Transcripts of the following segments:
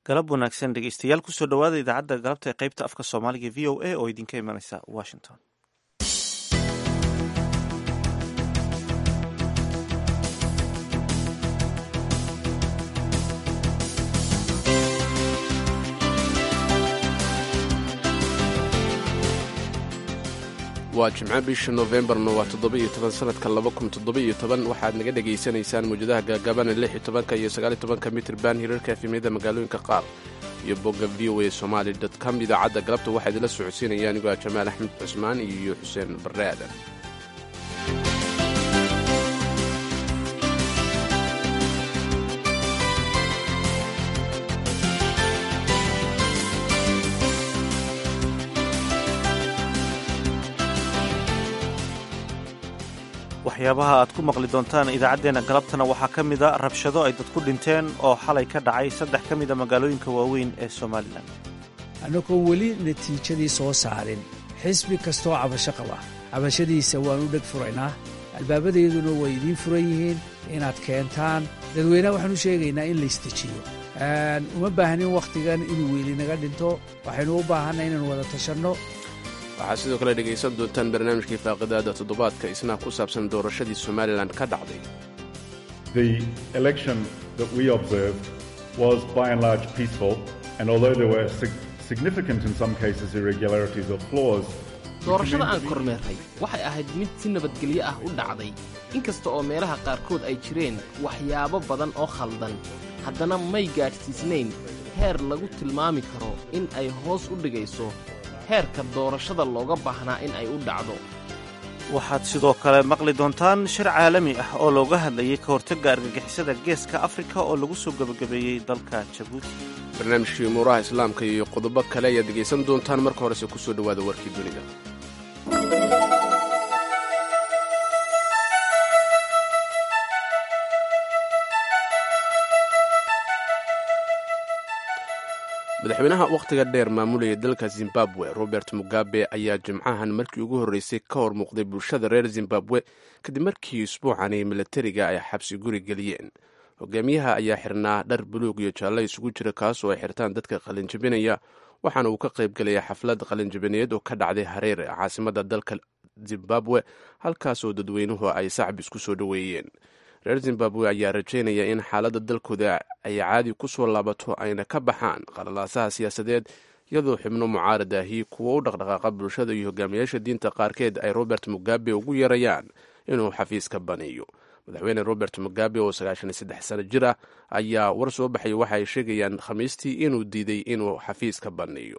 galab wanaagsan dhegeystayaal kusoo dhowaada idaacadda galabta ee qaybta afka soomaaliga v o a oo idinka imanaysa washington waa jimco bisha noofembarna waa toddoba-iyo toban sanadka laba kun toddoba-iyo toban waxaad naga dhagaysanaysaan mawjadaha gaagabana lix iyo tobanka iyo sagaaliyo tobanka mitrban hirarka efemyada magaalooyinka qaar iyo bogga v o a somaali dot com idaacadda galabta waxaa idinla socodsiinaya anigoo ah jamaal axmed cusmaan iyo xuseen barre aadan waxyaabaha aad ku maqli doontaan idaacaddeenna galabtana waxaa ka mida rabshado ay dadku dhinteen oo xalay ka dhacay saddex ka mida magaalooyinka waaweyn ee somalilan annagoon weli natiijadii soo saarin xisbi kastoo cabasho qaba cabashadiisa waanu dheg furaynaa albaabadeeduna way idiin furan yihiin inaad keentaan dadweynaha waxaan u sheegaynaa in laystejiyo uma baahnin wakhtigan inuu weli naga dhinto waxaynu u baahanna inaan wada tashanno waxaad sidoo kale dhegaysan doontaan barnaamijkii faaqidaada toddobaadka isna ku saabsan doorashadii somalilan ka dhacday The election that we observed was by and large peaceful, and although there were sig- significant, in some cases, irregularities or flaws, doorashada aan kormeerray waxay ahayd mid si nabadgelyo ah u dhacday inkasta oo meelaha qaarkood ay jireen waxyaabo badan oo khaldan haddana may gaadhsiisnayn heer lagu tilmaami karo in ay hoos u dhigayso heerka doorashada looga baahnaa in ay u dhacdo waxaad sidoo kale maqli doontaan shir caalami ah oo looga hadlayay ka hortagga argagixisada geeska afrika oo lagu soo gebagabeeyey dalka jabuuti barnaamijkii umuuraha islaamka iyo qodobo kale ayaad dhegaysan doontaan marka horese ku soo dhowaada warkii dunida madaxweynaha wakhtiga dheer maamulaya dalka zimbabwe robert mugabe ayaa jimcahan markii ugu horreysay ka hor muuqday bulshada reer zimbabwe kadib markii isbuucani milatariga ay xabsi guri geliyeen hogaamiyaha ayaa xirnaa dhar buluug iyo jaalle isugu jira kaas oo ay xirtaan dadka qalinjabinaya waxaana uu ka qaybgelaya xaflad qalinjabineed oo ka dhacday hareer caasimada dalka zimbabwe halkaas oo dadweynuhu ay sacab isku soo dhoweeyeen reer zimbabwe ayaa rajaynaya in xaaladda dalkooda ay caadi ku soo laabato ayna ka baxaan qalalaasaha siyaasadeed iyadoo xubno mucaarad ahi kuwa u dhaqdhaqaaqa bulshada iyo hogaamiyaasha diinta qaarkeed ay robert mugabe ugu yeerayaan inuu xafiiska baniyo madaxweyne robert mugabe oo sagaashan iyo saddex sano jir ah ayaa war soo baxay waxa ay sheegayaan khamiistii inuu diiday inuu xafiiska baniyo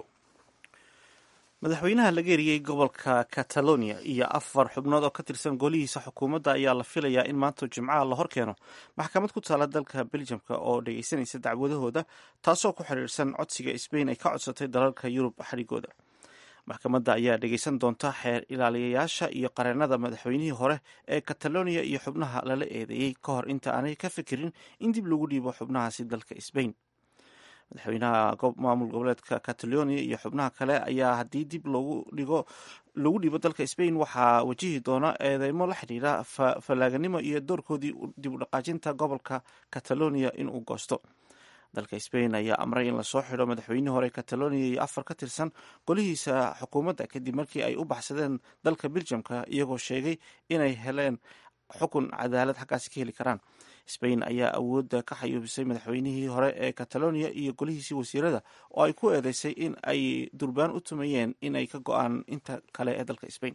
madaxweynaha laga eriyey gobolka catalonia iyo afar xubnood oo ka tirsan golihiisa xukuumadda ayaa la filayaa in maanta jimcaha la hor keeno maxkamad ku taala dalka beljamka oo dhageysanaysa dacwadahooda taasoo ku xiriirsan codsiga sbain ay ka codsatay dalalka yurub xadhigooda maxkamadda ayaa dhegeysan doonta xeer ilaaliyayaasha iyo qareennada madaxweynihii hore ee catalonia iyo xubnaha lala eedeeyey ka hor inta aanay ka fikirin in dib lagu dhiibo xubnahaasi dalka sbain madaxweynaha maamul goboleedka catalonia iyo xubnaha kale ayaa haddii dib loogu dhigo lagu dhiibo dalka sbain waxaa wajihi doona eedeymo la xidhiira fallaaganimo iyo doorkoodii dib u dhaqaajinta gobolka catalonia inuu goosto dalka sbain ayaa amray in lasoo xidho madaxweynihii hore catalonia iyo afar ka tirsan golihiisa xukuumadda kadib markii ay u baxsadeen dalka beljamka iyagoo sheegay inay heleen xukun cadaalad xaggaasi ka heli karaan sbain ayaa awoodda ka xayuubisay madaxweynihii hore ee catalonia iyo golihiisii wasiirada oo ay ku eedeysay in ay durbaan u tumayeen inay ka go-aan inta kale ee dalka sbain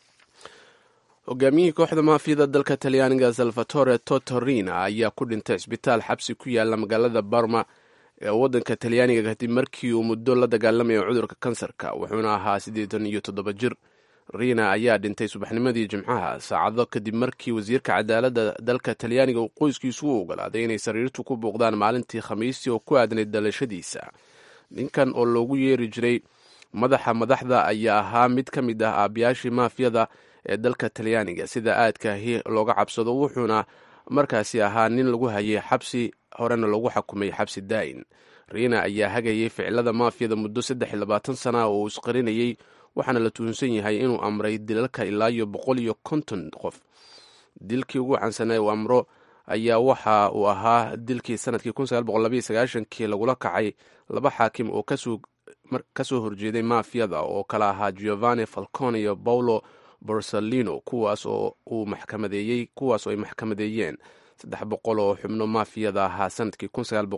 hogaamiyihii kooxda maafiyada dalka talyaaniga salvatore totorina ayaa ku dhintay cisbitaal xabsi ku yaala magaalada barma ee waddanka talyaaniga kadib markii uu muddo la dagaalamayo cudurka kansarka wuxuuna ahaa siddeetan iyo toddoba jir riina ayaa dhintay subaxnimadii jimcaha saacado kadib markii wasiirka cadaaladda dalka talyaaniga uu qoyskiisu u ogolaaday inay sariirtu ku booqdaan maalintii khamiistii oo ku aadnayd dhalashadiisa ninkan oo loogu yeeri jiray madaxa madaxda ayaa ahaa mid ka mid ah aabayaashii maafiyada ee dalka talyaaniga sida aadkaahi looga cabsado wuxuuna markaasi ahaa nin lagu hayay xabsi horena lagu xukumay xabsi daa'in riina ayaa hagayay ficilada maafiyada muddo saddex iyo labaatan sana oo uu isqarinayey waxaana la tuhunsan yahay inuu amray dilalka ilaa iyo boqol iyo konton qof dilkii ugu caansanaa uu amro ayaa waxa uu ahaa dilkii sanadkii kii lagula kacay laba xaakim oo kasoo horjeeday mafiyada oo kala ahaa giovanni falcone iyo paulo borsalino kuwaas oo uu maxkamadeeyey kuwaas oo ay maxkamadeeyeen saddex boqol oo xubno mafiyada ahaa sanadkii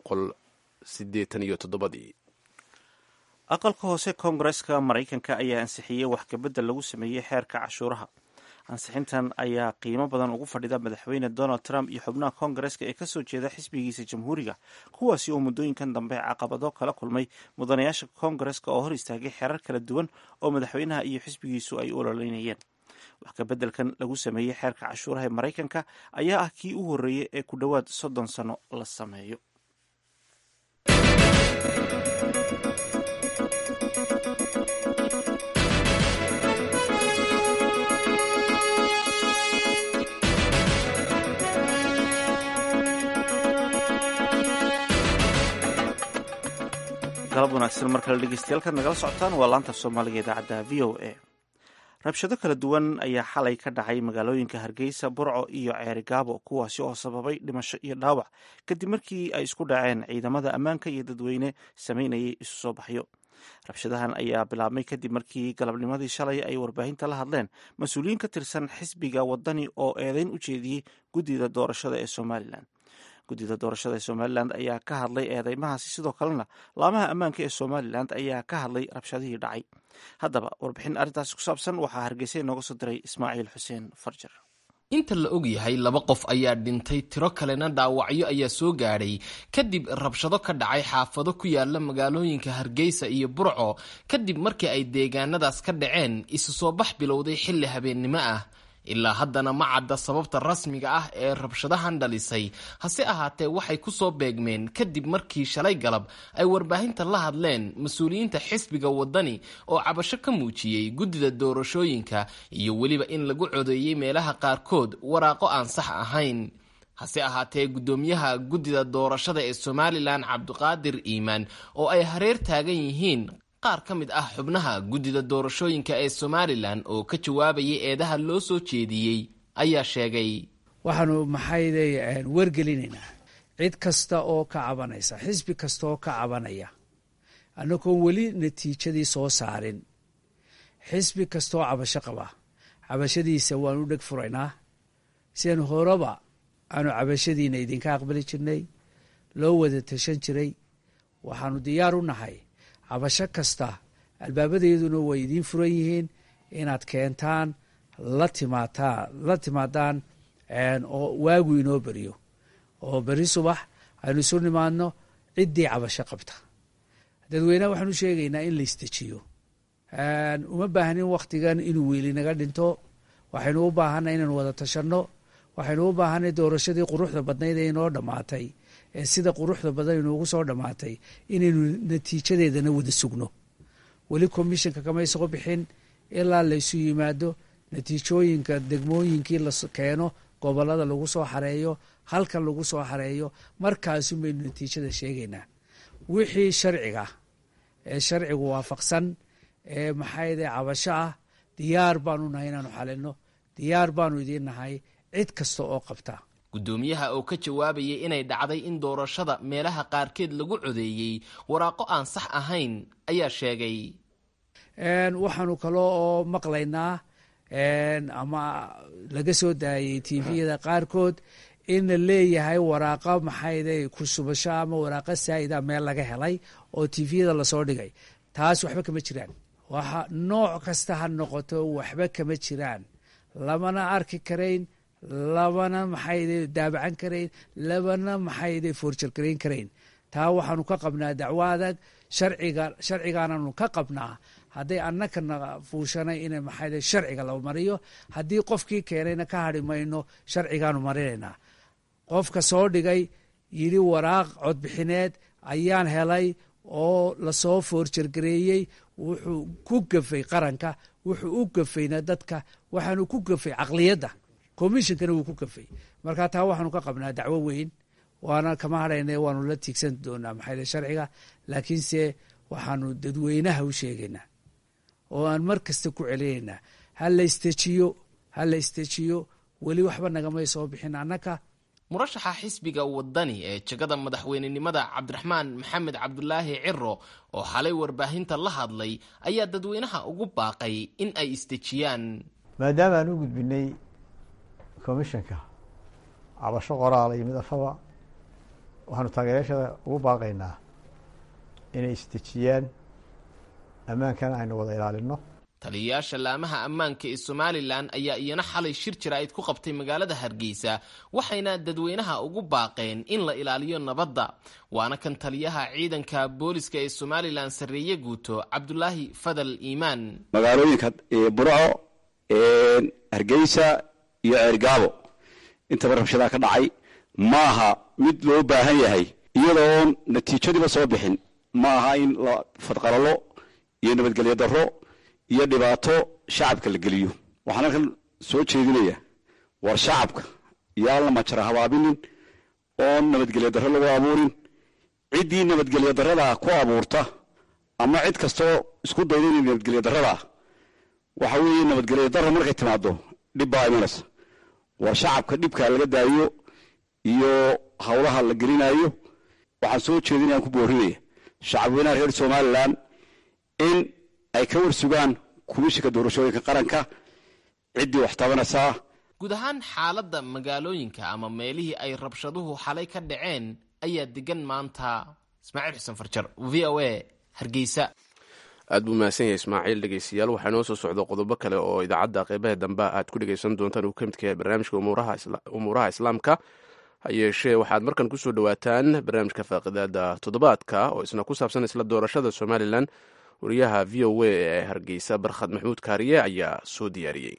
ii aqalka hoose koongareska maraykanka ayaa ansixiyey wax kabedel lagu sameeyey xeerka cashuuraha ansixintan ayaa qiimo badan ugu fadhida madaxweyne donald trump iyo xubnaha koongareska ee kasoo jeeda xisbigiisa jamhuuriga kuwaasi oo muddooyinkan dambe caqabado kala kulmay mudanayaasha koongareska oo hor istaagay xeerar kala duwan oo madaxweynaha iyo xisbigiisu ay u ololeynayeen wax kabeddelkan lagu sameeyey xeerka cashuuraha ee maraykanka ayaa ah kii u horreeyey ee ku dhowaad soddon sano la sameeyo galab wanaagsan mar kale dhegeystayaal nagala socotaan waa laanta soomaaliga idaacadda v o a rabshado kala duwan ayaa xalay ka dhacay magaalooyinka hargeysa burco iyo ceerigaabo kuwaasi oo sababay dhimasho iyo dhaawac kadib markii ay isku dhaceen ciidamada ammaanka iyo dadweyne sameynayay isu soo baxyo rabshadahan ayaa bilaabmay kadib markii galabnimadii shalay ay warbaahinta la hadleen mas-uuliyiin ka tirsan xisbiga wadani oo eedeyn u jeediyey guddida doorashada ee somalilan guddida doorashada ee somalilan ayaa ka hadlay eedeymahaasi sidoo kalena laamaha ammaanka ee somalilan ayaa ka hadlay rabshadihii dhacay haddaba warbixin arrintaasi ku saabsan waxaa hargeysa inooga soo diray ismaaciil xuseen farjar inta la og yahay laba qof ayaa dhintay tiro kalena dhaawacyo ayaa soo gaadhay kadib rabshado ka dhacay xaafado ku yaala magaalooyinka hargeysa iyo burco kadib markii ay deegaanadaas ka dhaceen isu soo bax bilowday xilli habeennimo ah ilaa haddana ma cadda sababta rasmiga ah ee rabshadahan dhalisay hase ahaatee waxay ku soo beegmeen kadib markii shalay galab ay warbaahinta la hadleen mas-uuliyiinta xisbiga wadani oo cabasho ka muujiyey guddida doorashooyinka iyo weliba in lagu codeeyey meelaha qaarkood waraaqo aan sax ahayn hase ahaatee guddoomiyaha guddida doorashada ee somalilan cabdiqaadir iimaan oo ay hareer taagan yihiin qaar ka mid ah xubnaha guddida doorashooyinka ee somalilan oo ka jawaabayay eedaha loo soo jeediyey ayaa sheegay waxaanu maxayday wargelinaynaa cid kasta oo ka cabanaysa xisbi kasta oo ka cabanaya annagoon weli natiijadii soo saarin xisbi kastaoo cabasho qaba cabashadiisa waanu dheg furaynaa sian horeba aanu cabashadiina idinka aqbali jirnay loo wada tashan jiray waxaanu diyaar u nahay cabasho kasta albaabadeeduna way idiin furan yihiin inaad keentaan la timaataa la timaadaan oo waagu inoo beriyo oo beri subax aynu isu nimaadno ciddii cabasho qabta dadweyneha waxaanu sheegaynaa in la istejiyo uma baahnin wakhtigan inuu wiili naga dhinto waxaynu u baahanay inaynu wada tashanno waxaynu u baahanay doorashadii quruxda badnayd ee inoo dhammaatay ee sida quruxda badan inuugu soo dhammaatay inaynu natiijadeedana wada sugno weli commissionka kama soo bixin ilaa laysu yimaado natiijooyinka degmooyinkii la keeno gobolada lagu soo xareeyo halkan lagu soo xareeyo markaasun baynu natiijada sheegaynaa wixii sharciga ee sharcigu waafaqsan ee maxayde cabasho ah diyaar baanu nahay inaanu xalino diyaar baanu idiin nahay cid kasta oo qabta guddoomiyaha oo ka jawaabayay inay dhacday in doorashada meelaha qaarkeed lagu codeeyey waraaqo aan sax ahayn ayaa sheegay waxaanu kaloo oo maqlaynaa ama laga soo daayay tviyada qaarkood in la leeyahay waraaqa maxayde kusubasho ama waraaqa saa'ida meel laga helay oo tviyada lasoo dhigay taas waxba kama jiraan waxa nooc kasta ha noqoto waxba kama jiraan lamana arki karayn labana maxayde daabacan karayn labana maxayde foorjalgarayn karayn taa waxaanu ka qabnaa dacwo adag sharciga sharcigaananu ka qabnaa hadday annakana fuushanay in maxayde sharciga la mariyo haddii qofkii keenayna ka hadhi mayno sharcigaanu marinaynaa qofka soo dhigay yidhi waraaq codbixineed ayaan helay oo lasoo foorjalgareeyey wuxuu ku gafay qaranka wuxuu u gafayna dadka waxaanu ku gafay caqliyadda commishonkana wuu ku gafay marka taa waxaanu ka qabnaa dacwo weyn waana kama hadhayna waanu la tiigsan doonaa maxayde sharciga laakiinse waxaanu dadweynaha u sheegaynaa oo aan mar kasta ku celinaynaa ha la istejiyo ha la istejiyo weli waxba nagamay soo bixin annaka murashaxa xisbiga wadani ee jegada madaxweynenimada cabdiraxmaan maxamed cabdulaahi ciro oo xalay warbaahinta la hadlay ayaa dadweynaha ugu baaqay in ay isdejiyaan maadaama aan u gudbinay commishanka cabasho qoraala iyo mid afaba waxaanu taageerayaashada ugu baaqaynaa inay isdejiyaan ammaankana aynu wada ilaalino taliyayaasha laamaha ammaanka ee somalilan ayaa iyana xalay shir jaraa'id ku qabtay magaalada hargeysa waxayna dadweynaha ugu baaqeen in la ilaaliyo nabadda waana kan taliyaha ciidanka booliska ee somalilan sarreeye guuto cabdulaahi fadal iimaan magaalooyinka burco hargeysa iyo ceergaabo intaba rabshadaa ka dhacay maaha mid loo baahan yahay iyadoon natiijadiiba soo bixin ma aha in la fadqalalo iyo nabadgelyo darro iyo dhibaato shacabka la geliyo waxaan halkan soo jeedinaya war shacabka yaan la majara habaabinin oon nabadgelyo darro lagu abuurin ciddii nabadgelyo darrada ku abuurta ama cid kastoo isku dayda inay nabadgelyo darrada waxa weeye nabadgelyo darro markay timaado dhib baa imanaysa war shacabka dhibka laga daayo iyo howlaha la gelinayo waxaan soo jeedinayaan ku boorinaya shacabweynaha reer somalilan in ay ka warsugaan kumishinka doorashooyinka qaranka ciddii wax tabanaysaa guud ahaan xaaladda magaalooyinka ama meelihii ay rabshaduhu xalay ka dhaceen ayaa degan maanta ismaaciil xuseen farjar v o a hargeysa aad buu mahadsan yahay ismaaciil dhegeystayaal waxaa inoo soo socda qodobo kale oo idaacadda qeybaha dambe aad ku dhegeysan doontaan uu ka midka yahay barnaamijka umuuraha islaamka ha yeeshee waxaad markan kusoo dhowaataan barnaamijka faaqidaada toddobaadka oo isna ku saabsan isla doorashada somalilan wariyaha v o a ee hargeysa barkhad maxmuud kaariye ayaa soo diyaariyey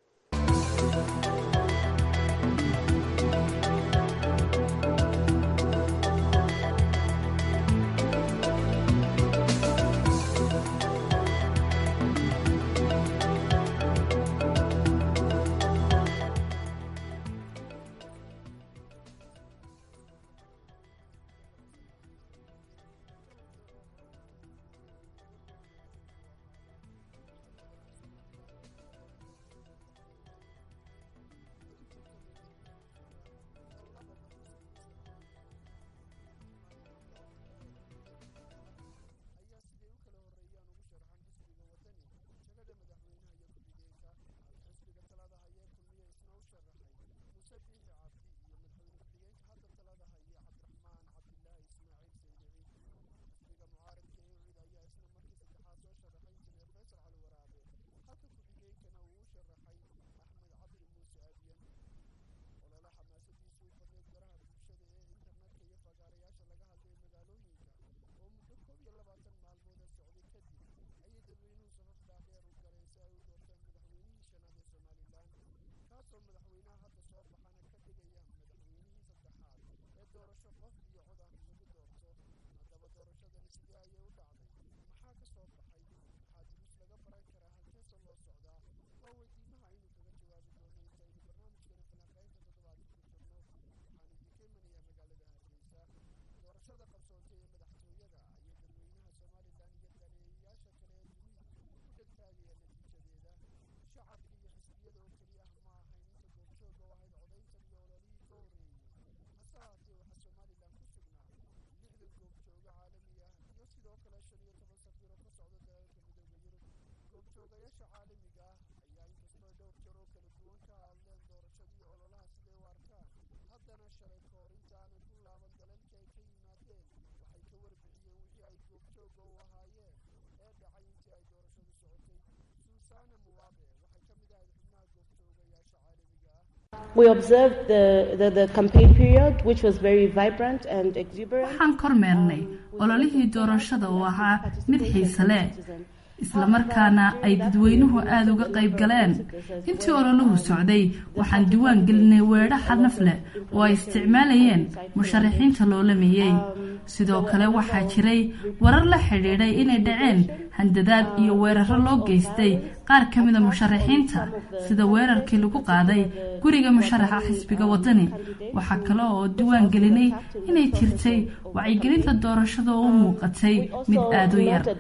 waxaan kormeernay ololihii doorashada oo ahaa mid xiise leh islamarkaana ay dadweynuhu aada uga qayb galeen intii ololahu socday waxaan diwaan gelinay weedho xadnaf leh oo ay isticmaalayeen musharaxiinta loolameeyey sidoo kale waxaa jiray warar la xidhiidhay inay dhaceen handadaad iyo weeraro loo geystay qaar ka mida musharaxiinta sida weerarkii lagu qaaday guriga musharaxa xisbiga wadani waxaa kale oo diwaan gelinay inay jirtay wacyigelinta doorashada oo u muuqatay mid aada u yar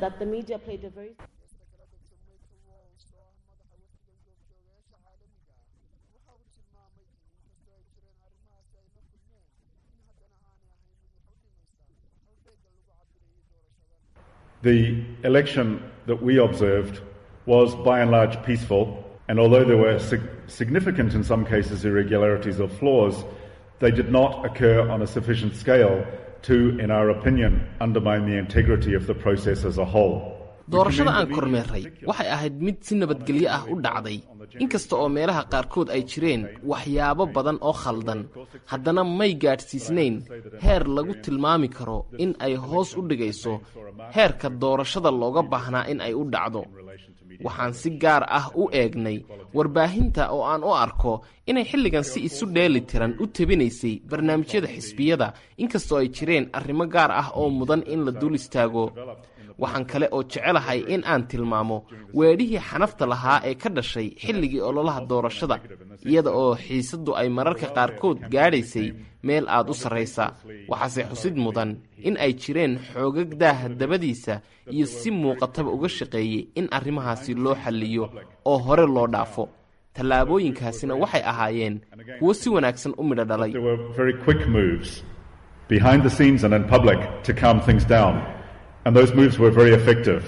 The election that we observed was by and large peaceful, and although there were sig- significant in some cases irregularities or flaws, they did not occur on a sufficient scale to, in our opinion, undermine the integrity of the process as a whole. doorashada aan kormeerray waxay ahayd mid si nabadgelyo ah u dhacday inkasta oo meelaha qaarkood ay jireen waxyaabo badan oo khaldan haddana may gaadhsiisnayn heer lagu tilmaami karo in ay hoos u dhigayso heerka doorashada looga baahnaa in ay u dhacdo waxaan si gaar ah u eegnay warbaahinta oo aan u arko inay xilligan si isu dheeli tiran u tebinaysay barnaamijyada xisbiyada inkastoo ay jireen arrimo gaar ah oo mudan in la dul istaago waxaan kale oo jecelahay in aan tilmaamo weedhihii xanafta lahaa ee ka dhashay xilligii ololaha doorashada iyada oo xiisaddu ay mararka qaarkood gaadhaysay meel aad u sarraysa waxaase xusid mudan in ay jireen xoogag daaha dabadiisa iyo si muuqataba uga shaqeeyey in arrimahaasi loo xalliyo oo hore loo dhaafo tallaabooyinkaasina waxay ahaayeen kuwo si wanaagsan u midho dhalay There were very quick moves behind the scenes and in public to calm things down, and those moves were very effective.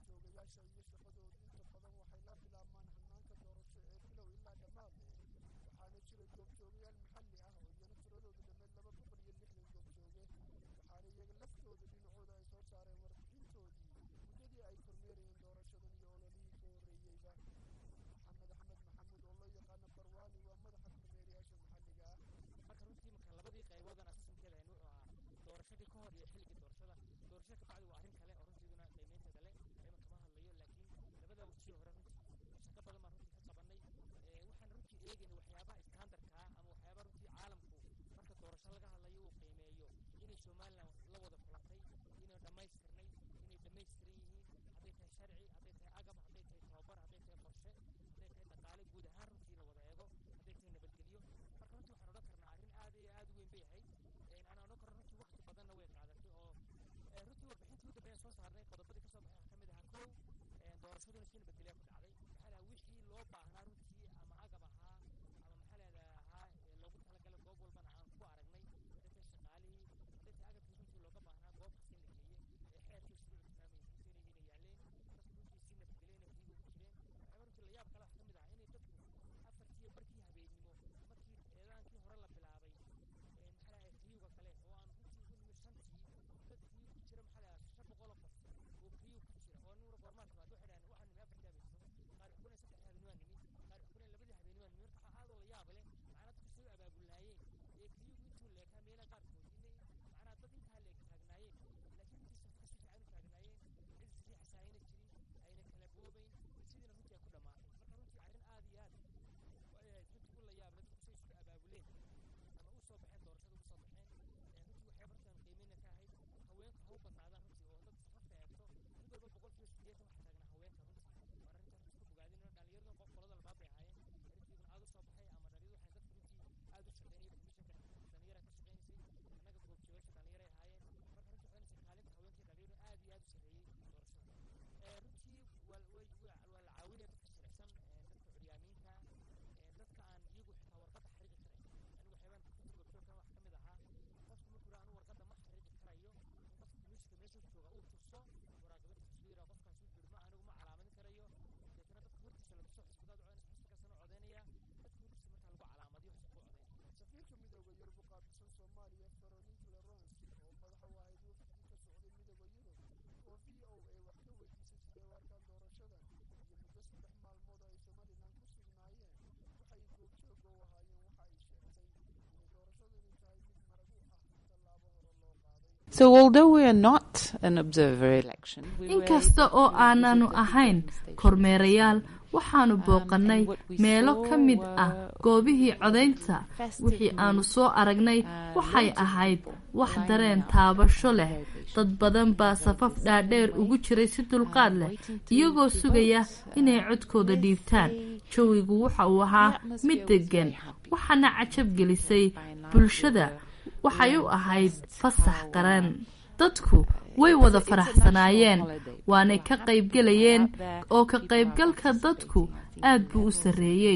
inkasta oo aananu ahayn kormeerayaal waxaanu booqannay meelo ka mid ah goobihii codaynta wixii aanu soo aragnay waxay ahayd wax dareen taabasho leh dad badan baa safaf dhaadheer ugu jiray si dulqaad leh iyagoo sugaya inay codkooda dhiibtaan jawigu waxa uu ahaa mid deggan waxaana cajab gelisay bulshada waxay u ahayd fasax qaran dadku way wada faraxsanaayeen waanay ka qaybgelayeen oo ka qaybgalka dadku aad buu u sarreeyey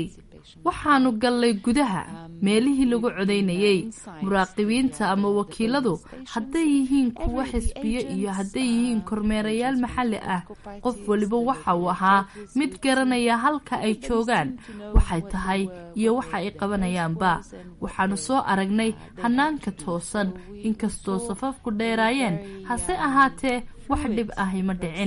waxaanu gallay gudaha meelihii lagu codaynayey muraaqibiinta ama wakiiladu hadday yihiin kuwo xisbiyo iyo hadday yihiin kormeerayaal maxalli ah qof waliba waxa uu ahaa mid garanaya halka ay joogaan waxay tahay iyo waxa ay qabanayaanba waxaanu soo aragnay hanaanka toosan inkastoo safafku dheeraayeen hase ahaatee wax dhib ahi ma dhicin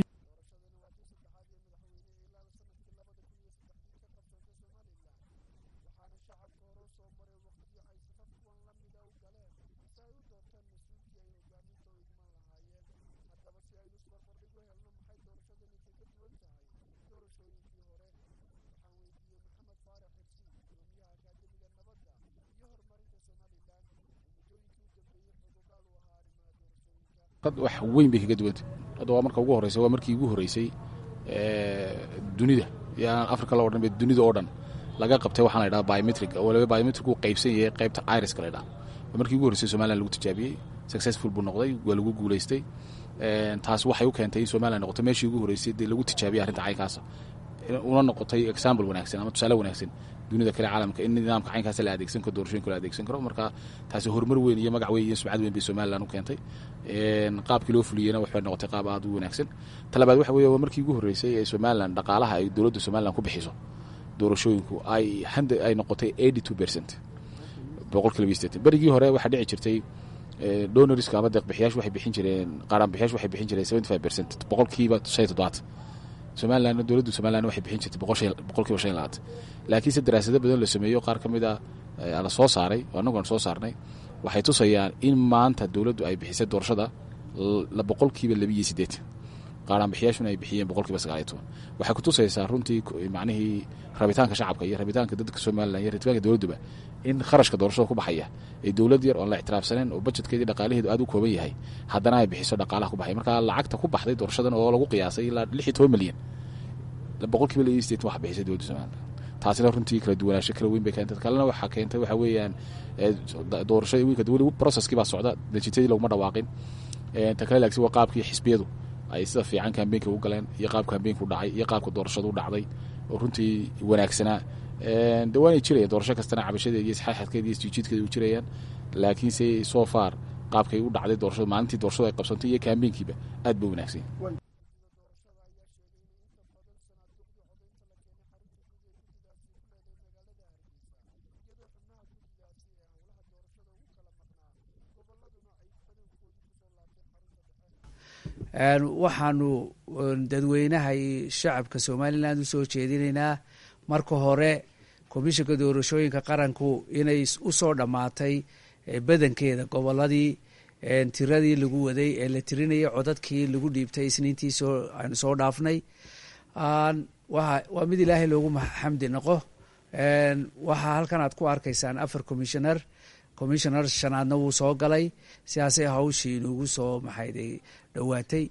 wax weyn bay kaga duwantay hadda waa marka ugu horreysay waa markii ugu horreysay dunida yaan africa la odhan dunida oo dhan laga qabtay waxaan la ydhaha biometric oo waliba biometric uu qaybsan yahay qaybta iriska la ydhaha waa markii ugu horreysay somaliland lagu tijaabiyey successful buu noqday waa lagu guulaystay taas waxay u keentay in somaliland noqoto meeshii ugu horreysay dee lagu tijaabiyey arrinta caynkaasa una noqotay example wanaagsan ama tusaale wanaagsan dunida kale caalamka in nidaamka caynkaas la adeegsan karo doorashooyinka la adeegsan karo marka taasi horumar weyn iyo magac weyn iyo sumcad weyn bay somaliland u keentay qaabkii loo fuliyeyna waxay noqotay qaab aad u wanaagsan talabaad waxa weeye waa markii ugu horreysay ee somaliland dhaqaalaha ay dowladda somaliland ku bixiso doorashooyinku ay ay noqotay eighty two percent boqolkiiba iyo sideetan berigii hore waxaa dhici jirtay donorska ama deeqbixiyaashu waxay bixin jireen qaaraanbixiyaashu waxay bixin jireen seventy five percent boqolkiiba shan iyo toddobaatan somaliland dowladda somaliland waxay bixin jirtay boqolkiiba shan iyo labaatan laakiinse daraasado badan la sameeyo qaar ka mid a la soo saaray oo annagu aan soo saarnay waxay tusayaan in maanta dowladdu ay bixisay doorashada boqolkiiba labiiyo siddeetan qaaraanbixiyaashuna ay bixiyeen boqolkiiba sagaaliyo toban waxay ku tusaysaa runtii macnihii rabitaanka shacabka iyo rabitaanka dadka somalilan iyo rabitaanka dowladduba in kharashka doorashada ku baxaya ee dowlad yar oon la ixtiraafsaneen oo bajetkeedii dhaqaalaheedu aad u kooban yahay haddana ay bixiso dhaqaalaha ku baxay marka lacagta ku baxday doorashadan oo lagu qiyaasay ilaa lix iyo toban milyan boqolkiiba labiyo siddeetan waxa bixisay dowladda somaliland taasina runtii kala duwanaansho kala weyn bay keentay kalena waxaa keentay waxa weeyaan doorashada wiilka weli processkii baa socda natiijadii laguma dhawaaqin ta kale laagsi waa qaabkii xisbiyadu ay sida fiican kambeynka u galeen iyo qaabka kambeynka u dhacay iyo qaabka doorashadu u dhacday oo runtii wanaagsanaa de waanay jirayaan doorasho kastana cabashadeeda iyo isxaaxadkeeda iyo isjiijiidkeeda u jirayaan laakiinse so far qaabkay u dhacday doorashadu maalintii doorashadu ay qabsantay iyo kambeynkiiba aad ba wanaagsan waxaanu dadweynaha iyo shacabka somalilan usoo jeedinaynaa marka hore komishanka doorashooyinka qaranku inay usoo dhammaatay badankeeda goboladii tiradii lagu waday ee la tirinayay codadkii lagu dhiibtay isniintii soo aynu soo dhaafnay waa mid ilaahay loogu xamdi noqo waxaa halkan aad ku arkaysaan afar commissioner commissioner shanaadna wuu soo galay sidaasay hawshii inugu soo maxayday dhowaatay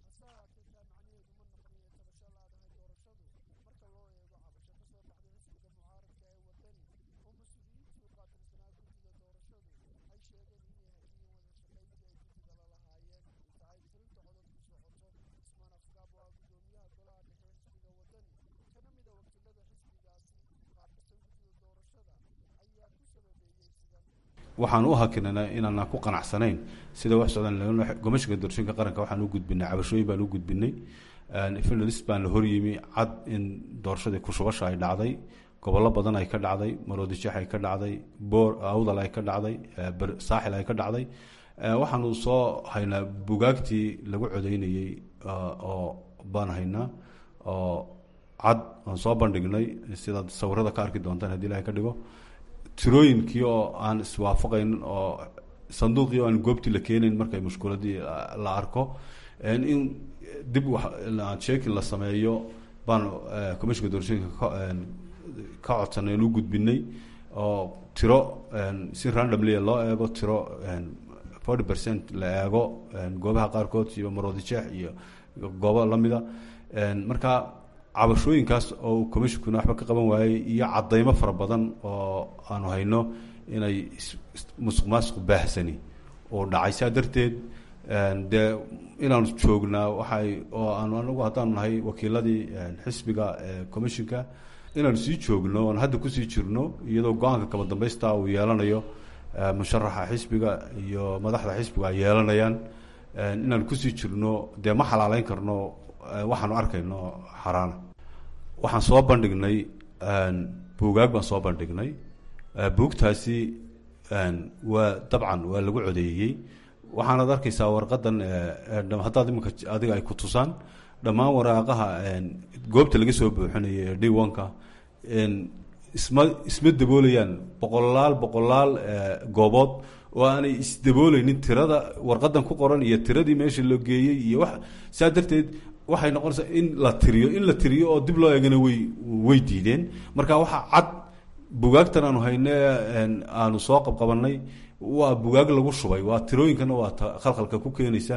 waxaan u hakinana inaana ku qanacsanayn sida wax socdaan gomashiga doorashooyinka qaranka waxaan u gudbinay cabashooyin baan u gudbinay finalist baan la horyimi cad in doorashadii kushubasha ay dhacday gobollo badan ay ka dhacday maroodijeex ay ka dhacday boor awdal ay ka dhacday saaxil ay ka dhacday waxaanu soo haynaa bugaagtii lagu codeynayey oo baan haynaa oo cad aan soo bandhignay sidaad sawirada ka arki doontaan hadii ilahay ka dhigo tirooyinkii oo aan iswaafaqaynin oo sanduuqii oo aan goobtii la keenayn markay mushkuladii la arko in dib sheekin la sameeyo baan commishinka doorashooyinka ka codsanay nu gudbinay oo tiro si randomlia loo eego tiro forty percent la eego goobaha qaarkood iyo maroodijeex iyo goobo lamida marka cabashooyinkaas oo commishinkuna waxba ka qaban waayey iyo cadaymo fara badan oo aanu hayno inay musuq maasuq baahsani oo dhacay saa darteed dee inaanu joognaa waxay oo aanu anagu haddaanu nahay wakiiladii xisbiga commishinka inaan sii joogno oon hadda kusii jirno iyadoo go-aanka kaba dambaysta uu yeelanayo musharaxa xisbiga iyo madaxda xisbiga ay yeelanayaan inaan kusii jirno dee ma xalaaleyn karno waxaanu arkayno xaraana waxaan soo bandhignay buugaag baan soo bandhignay buugtaasi waa dabcan waa lagu codeeyey waxaanaad arkaysaa warqadan haddaad iminka adiga ay ku tusaan dhammaan waraaqaha goobta laga soo buuxinayo ee diwanka isma isma daboolayaan boqolaal boqolaal goobood oo aanay isdabooleynin tirada warqadan ku qoran iyo tiradii meesha loo geeyey iyo wax saa darteed waxay noqonaysaa in la tiriyo in la tiriyo oo dib loo eegana way way diideen marka waxaa cad bugaagtan aanu hayne aanu soo qabqabanay waa bugaag lagu shubay waa tirooyinkana waa khalkhalka ku keenaysa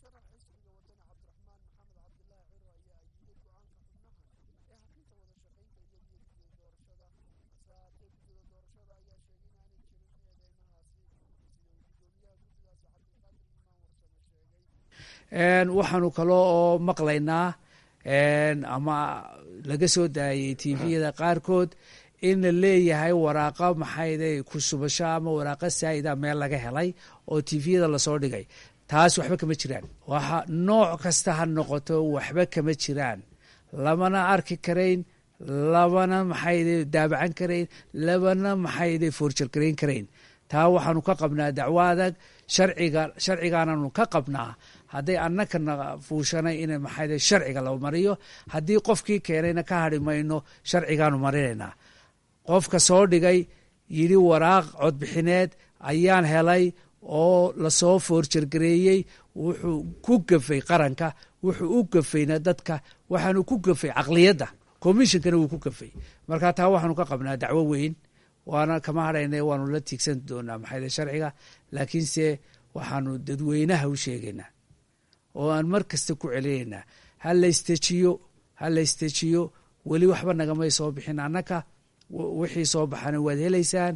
waxaanu kaloo oo maqlaynaa ama laga soo daayay tviyada qaarkood in la leeyahay waraaqa maxayde kusubasho ama waraaqa saa'ida meel laga helay oo tviyada lasoo dhigay taas waxba kama jiraan waxa nooc kasta ha noqoto waxba kama jiraan lamana arki karayn labana maxayde daabacan karayn labana maxayde foorjargarayn karayn taa waxaanu ka qabnaa dacwo adag sharciga sharcigaananu ka qabnaa hadday annakana fuushanay in maxayde sharciga la mariyo haddii qofkii keenayna ka hadhi mayno sharcigaanu marinaynaa qofka soo dhigay yidhi waraaq codbixineed ayaan helay oo lasoo foorjargareeyey wuxuu ku gafay qaranka wuxuu u gafayna dadka waxaanu ku gafay caqliyadda commishonkana wuu ku gafay marka taa waxaanu ka qabnaa dacwo weyn waana kama hadhayna waanu la tiigsan doonaa maxayde sharciga laakiinse waxaanu dadweynaha u sheegaynaa oo aan mar kasta ku celinaynaa ha laystejiyo ha laystejiyo weli waxba nagamay soo bixin annaka wixii soo baxana waad helaysaan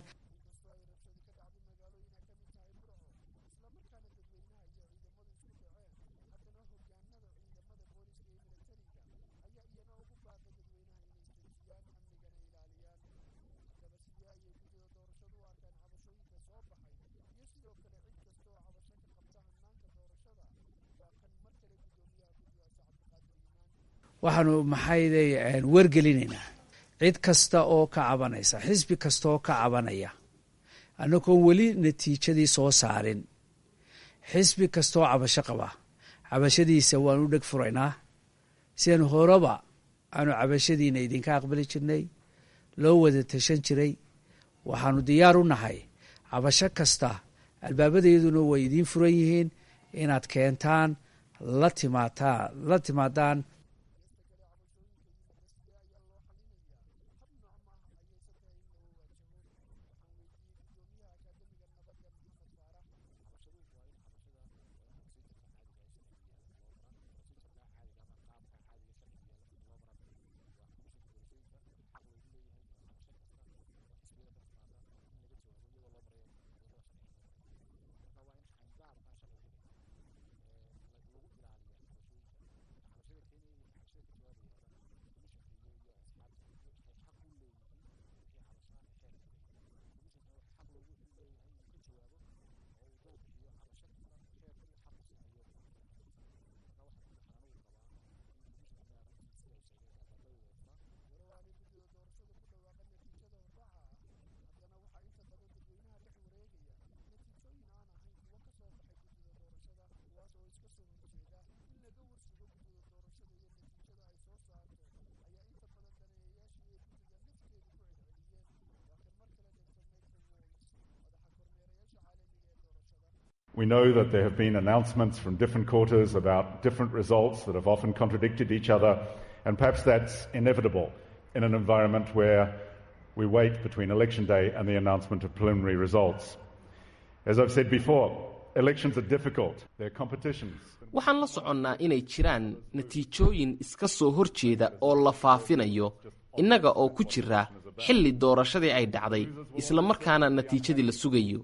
waxaanu maxayde wargelinaynaa cid kasta oo ka cabanaysa xisbi kasta oo ka cabanaya annagoon weli natiijadii soo saarin xisbi kastaoo cabasho qaba cabashadiisa waanu dheg furaynaa sidan horeba aanu cabashadiina idinka aqbali jirnay loo wada tashan jiray waxaanu diyaar u nahay cabasho kasta albaabadayaduna way idiin furan yihiin inaad keentaan la timaataa la timaadaan We know that there have been announcements from different quarters about different results that have often contradicted each other, and perhaps that's inevitable in an environment where we wait between election day and the announcement of preliminary results. As I've said before, elections are difficult, they're competitions. waxaan la soconnaa inay jiraan natiijooyin iska soo hor jeeda oo la faafinayo innaga oo ku jira xilli doorashadii ay dhacday isla markaana natiijadii la sugayo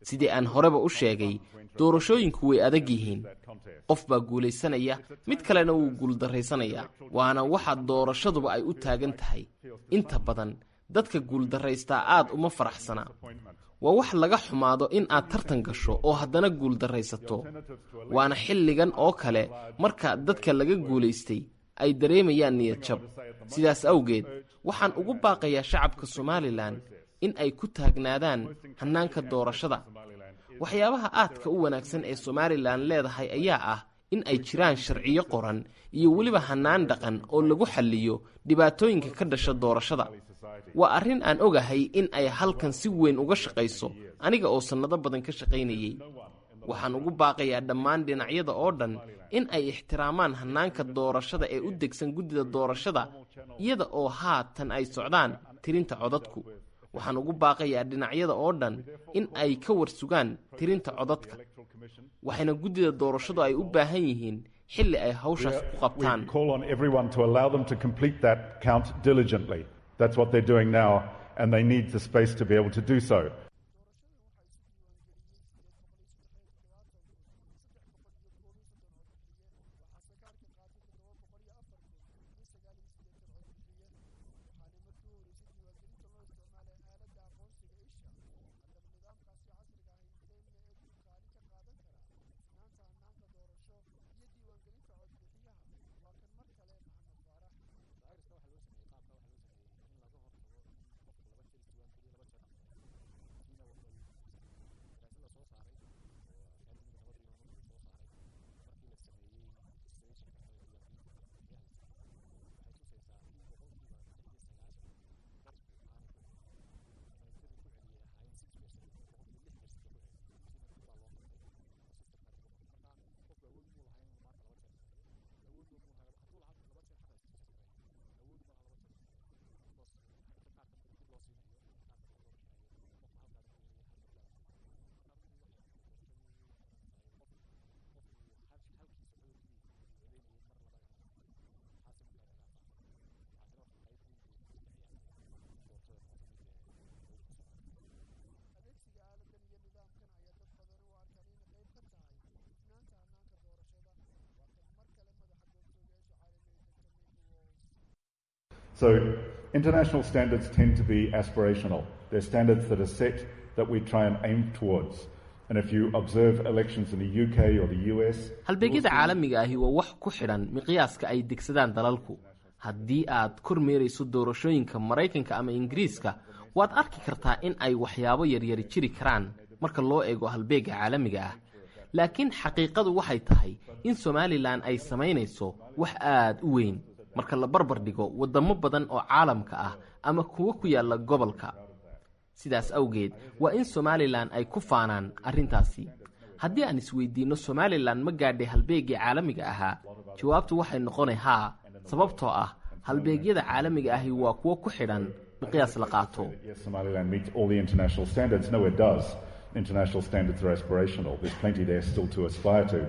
sidii aan horeba u sheegay doorashooyinku way adag yihiin qof baa guulaysanaya mid kalena wuu guuldarraysanayaa waana waxa doorashaduba ay u taagan tahay inta badan dadka guuldarraystaa aad uma faraxsana waa wax laga xumaado in aad tartan gasho oo haddana guuldarraysato waana xilligan oo kale marka dadka laga guulaystay ay dareemayaan niyad jab sidaas awgeed waxaan ugu baaqayaa shacabka somalilan in ay ku taagnaadaan hannaanka doorashada waxyaabaha aadka u wanaagsan ee somalilan leedahay ayaa ah in ay jiraan sharciyo qoran iyo weliba hannaan dhaqan oo lagu xalliyo dhibaatooyinka ka dhasha doorashada waa arrin aan ogahay in ay halkan si weyn uga shaqayso aniga oo sannado badan ka shaqaynayey waxaan ugu baaqayaa dhammaan dhinacyada oo dhan in ay ixtiraamaan hannaanka doorashada ee u degsan guddida doorashada iyada oo haatan ay socdaan tirinta codadku waxaan ugu baaqayaa dhinacyada oo dhan in ay ka warsugaan tirinta codadka waxayna guddida doorashadu ay u baahan yihiin xilli ay hawshaas ku qabtaan We call on everyone to allow them to complete that count diligently. That's what they're doing now, and they need the space to be able to do so. So international standards tend to be aspirational. They're standards that are set that we try and aim towards. And if you observe elections in the UK or the US, halbeegyada caalamiga ahi waa wax ku xidhan miqyaaska ay degsadaan dalalku haddii aad kormeerayso doorashooyinka maraykanka ama ingiriiska waad arki kartaa in ay waxyaabo yaryari jiri karaan marka loo eego halbeega caalamiga ah laakiin xaqiiqadu waxay tahay in somalilan ay samaynayso wax aad u weyn marka la barbar dhigo waddamo badan oo caalamka ah ama kuwo ku yaalla gobolka sidaas awgeed waa in somalilan ay ku faanaan arrintaasi haddii aan isweydiinno somalilan ma gaadhay halbeegii caalamiga ahaa jawaabtu waxay noqonay haa sababtoo ah halbeegyada caalamiga ahi waa kuwo ku xidhan miqyaas la qaato yes, Somaliland meets all the international standards. No, it does. International standards are aspirational. There's plenty there still to aspire to.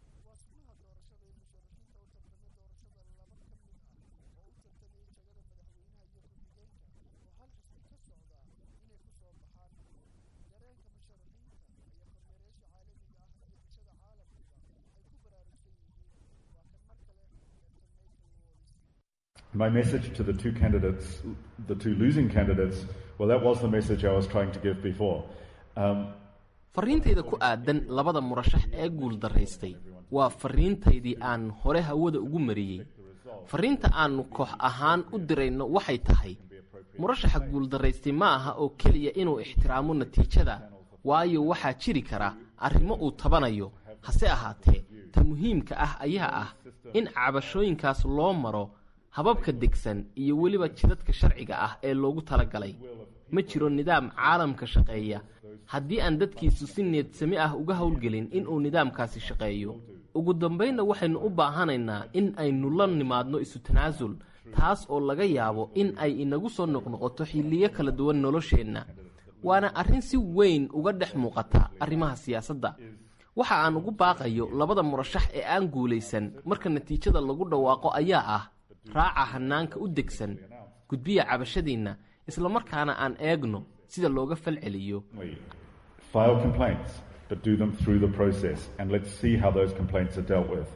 My message to the two candidates, the two losing candidates, well, that was the message I was trying to give before. Um, farriintayda ku aadan labada murashax ee guuldaraystay waa farriintaydii aan hore hawada ugu mariyey farriinta aannu koox ahaan u dirayno waxay tahay murashaxa guuldaraystay ma aha oo keliya inuu ixtiraamo natiijada waayo waxaa jiri kara arrimo uu tabanayo hase ahaatee ta muhiimka ah ayaa ah in cabashooyinkaas loo maro hababka degsan iyo weliba jidadka sharciga ah ee loogu talagalay ma jiro nidaam caalamka shaqeeya haddii aan dadkiisu si needsami ah uga howlgelin inuu nidaamkaasi shaqeeyo ugu dambaynna waxaynu u baahanaynaa in aynu la nimaadno isu tanaasul taas oo laga yaabo in ay inagu soo noqnoqoto xilliyo kala duwan nolosheenna waana arrin si weyn uga dhex muuqata arrimaha siyaasadda waxa aan ugu baaqayo labada murashax ee aan guulaysan marka natiijada lagu dhawaaqo ayaa ah raaca hannaanka u degsan gudbiya cabashadiinna isla markaana aan eegno sida looga falceliyo file complaints, but do them through the process, and let's see how those complaints are dealt with.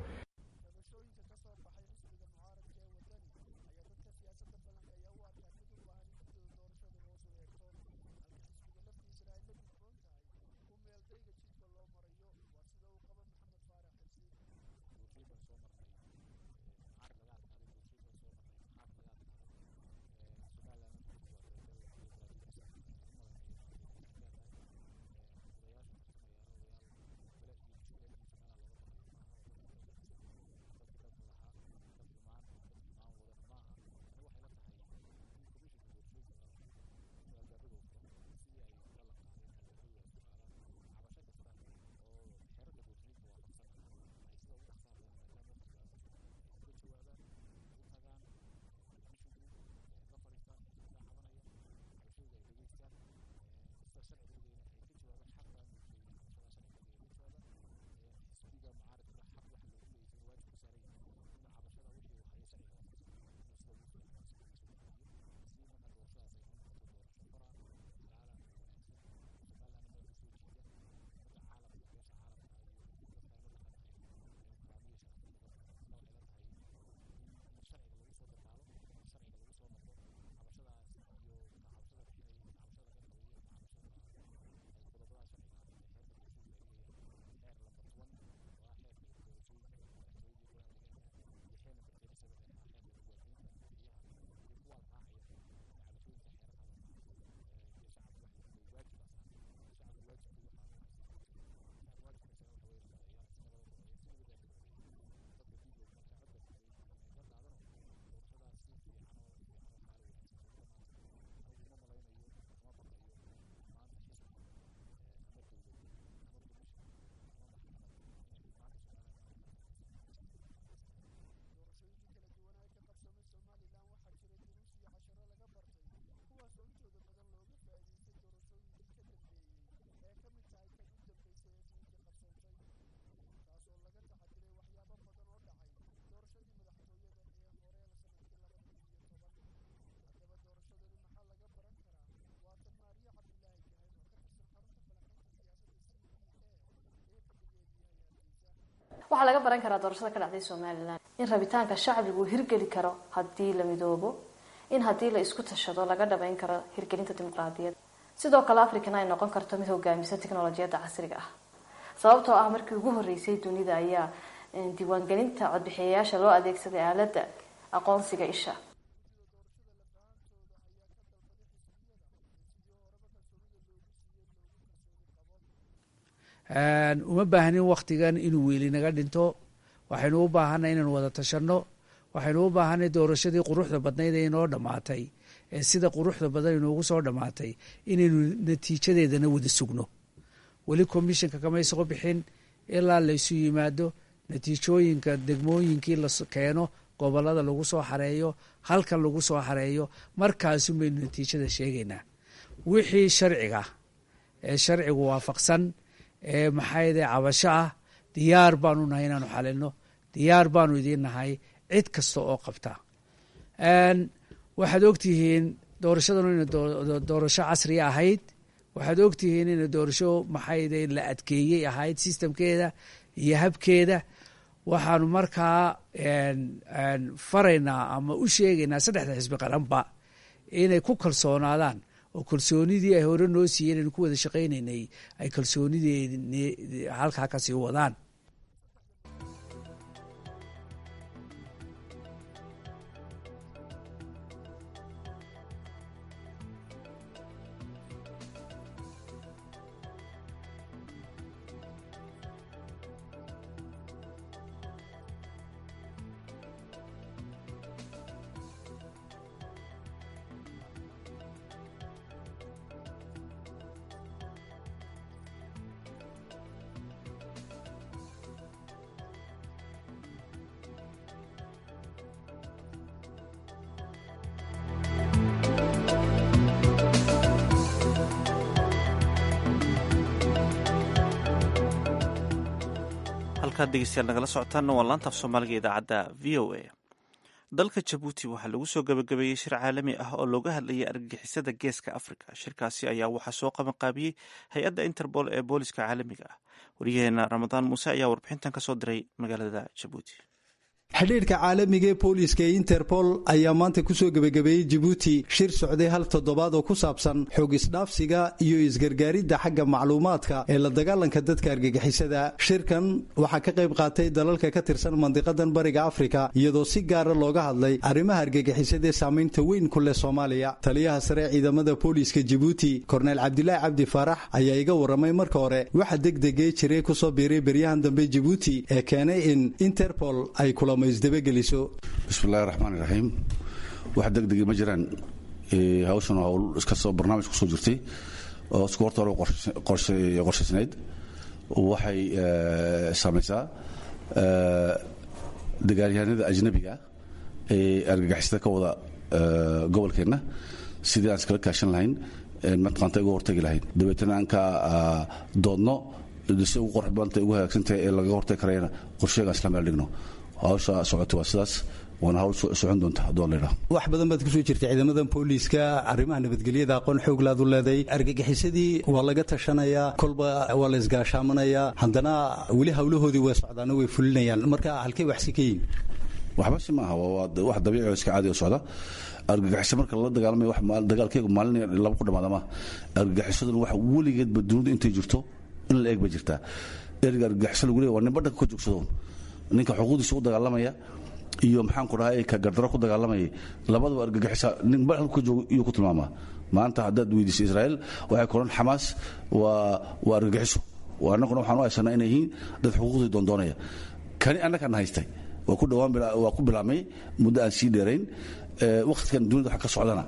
waxaa laga baran karaa doorashada ka dhacday somalilan in rabitaanka shacbigu hirgeli karo haddii la midoobo in haddii la isku tashado laga dhabayn karo hirgelinta dimuqraadiyadda sidoo kale africana ay noqon karto mid hogaamisa teknolojiyadda casriga ah sababtoo ah markii ugu horeysay dunida ayaa diiwaangelinta codbixiyayaasha loo adeegsaday aaladda aqoonsiga isha uma baahnin waktigan inuu weeli naga dhinto waxaynu u baahanay inaynu wada tashanno waxaynu u baahanay doorashadii quruxda badnayd ee inoo dhammaatay ee sida quruxda badan inoogu soo dhammaatay inaynu natiijadeedana wada sugno weli commissionka kamay soo bixin ilaa laysu yimaado natiijooyinka degmooyinkii la keeno gobolada lagu soo xareeyo halkan lagu soo xareeyo markaasun baynu natiijada sheegaynaa wixii sharciga ee sharcigu waafaqsan ee maxayde cabasho ah diyaar baanu nahay inaanu xalino diyaar baanu idiin nahay cid kasta oo qabta waxaad ogtihiin doorashadanu ina doorasho casriya ahayd waxaad ogtihiin ina doorasho maxayde la adkeeyey ahayd sistamkeeda iyo habkeeda waxaanu markaa faraynaa ama u sheegaynaa saddexda xisbi qaranba inay ku kalsoonaadaan oo kalsoonidii ay hore noo siiyeen aynu ku wada shaqaynaynay ay kalsoonidii halkaa kasii wadaan halkaad dhegeystayaal nagala socotaanna waa laanta af soomaaliga idaacadda v o a dalka jabuuti waxaa lagu soo gabagabeeyey shir caalami ah oo looga hadlayay argagixisada geeska afrika shirkaasi ayaa waxaa soo qabanqaabiyey hay-adda interpol ee booliska caalamiga ah wariyaheena ramadaan muuse ayaa warbixintan ka soo diray magaalada jabuuti xidhiidhka caalamiga ee booliiska ee interpol ayaa maanta kusoo gebagabeeyey jibuuti shir socday hal toddobaad oo ku saabsan xoog isdhaafsiga iyo isgargaaridda xagga macluumaadka ee la dagaalanka dadka argagixisada shirkan waxaa ka qayb qaatay dalalka ka tirsan mandiqadan bariga afrika iyadoo si gaara looga hadlay arrimaha argagixisada ee saamaynta weyn ku leh soomaaliya taliyaha sare ciidamada booliiska jibuuti korneyl cabdilaahi cabdi faarax ayaa iga warramay marka hore waxa degdegee jiray kusoo biiray beryahan dambe jibuuti ee keenay in interpol ay kulamo bismillahi raxmaan iraxiim wax degdegi ma jiraan hawshan hawl iskasoo barnaamij kusoo jirtay oo isku horta hore qorshaysnayd waxay saamaysaa dagaalyahanada ajnabiga ee argagixisada ka wada gobolkeenna sidii aan iskala kaashan lahayn mataqaanta uga hortagi lahayn dabeetana aan ka doodno si ugu qorx badanta ugu hagaagsantahay ee lagaga hortagi karayana qorsheegaan isla meel dhigno hawsha socota waa sidaas waana hawl socon doonta hadduu la yidhaho wax badan baad kusoo jirtay ciidamadan booliiska arrimaha nabadgelyada aqoon xooglaad u leeday argagixisadii waa laga tashanayaa kolba waa la isgaashaamanayaa haddana weli hawlahoodii way socdaano way fulinayaan marka halkay waxsi ka yihin waxba si maaha wax dabiici oo iska caadi oo socda argagixiso marka lala dagaalamaya dagaalkeegu maalin laba ku dhamaada maaha argagixisaduna waxa weligeedba dunidu intay jirto in la eeg ba jirtaa erga argagixiso lagu leeya waa nin badhanka ka joogsadoon ninka xuquuqdiisa u dagaalamaya iyo maxaan ku dhahay ka gardaro ku dagaalamaya labadaba argagixisa nin badhan ka joogo iyuu ku tilmaamaa maanta haddaad weydiisa israa'iil waxay koran xamaas waa waa argagixiso annaguna waxaan u haysanaa inay yihiin dad xuquuqdii doondoonaya kani annagaan haystay waa ku dhawaan waa ku bilaabmay muddo aan sii dheerayn wakhtigan dunida waxa ka socdana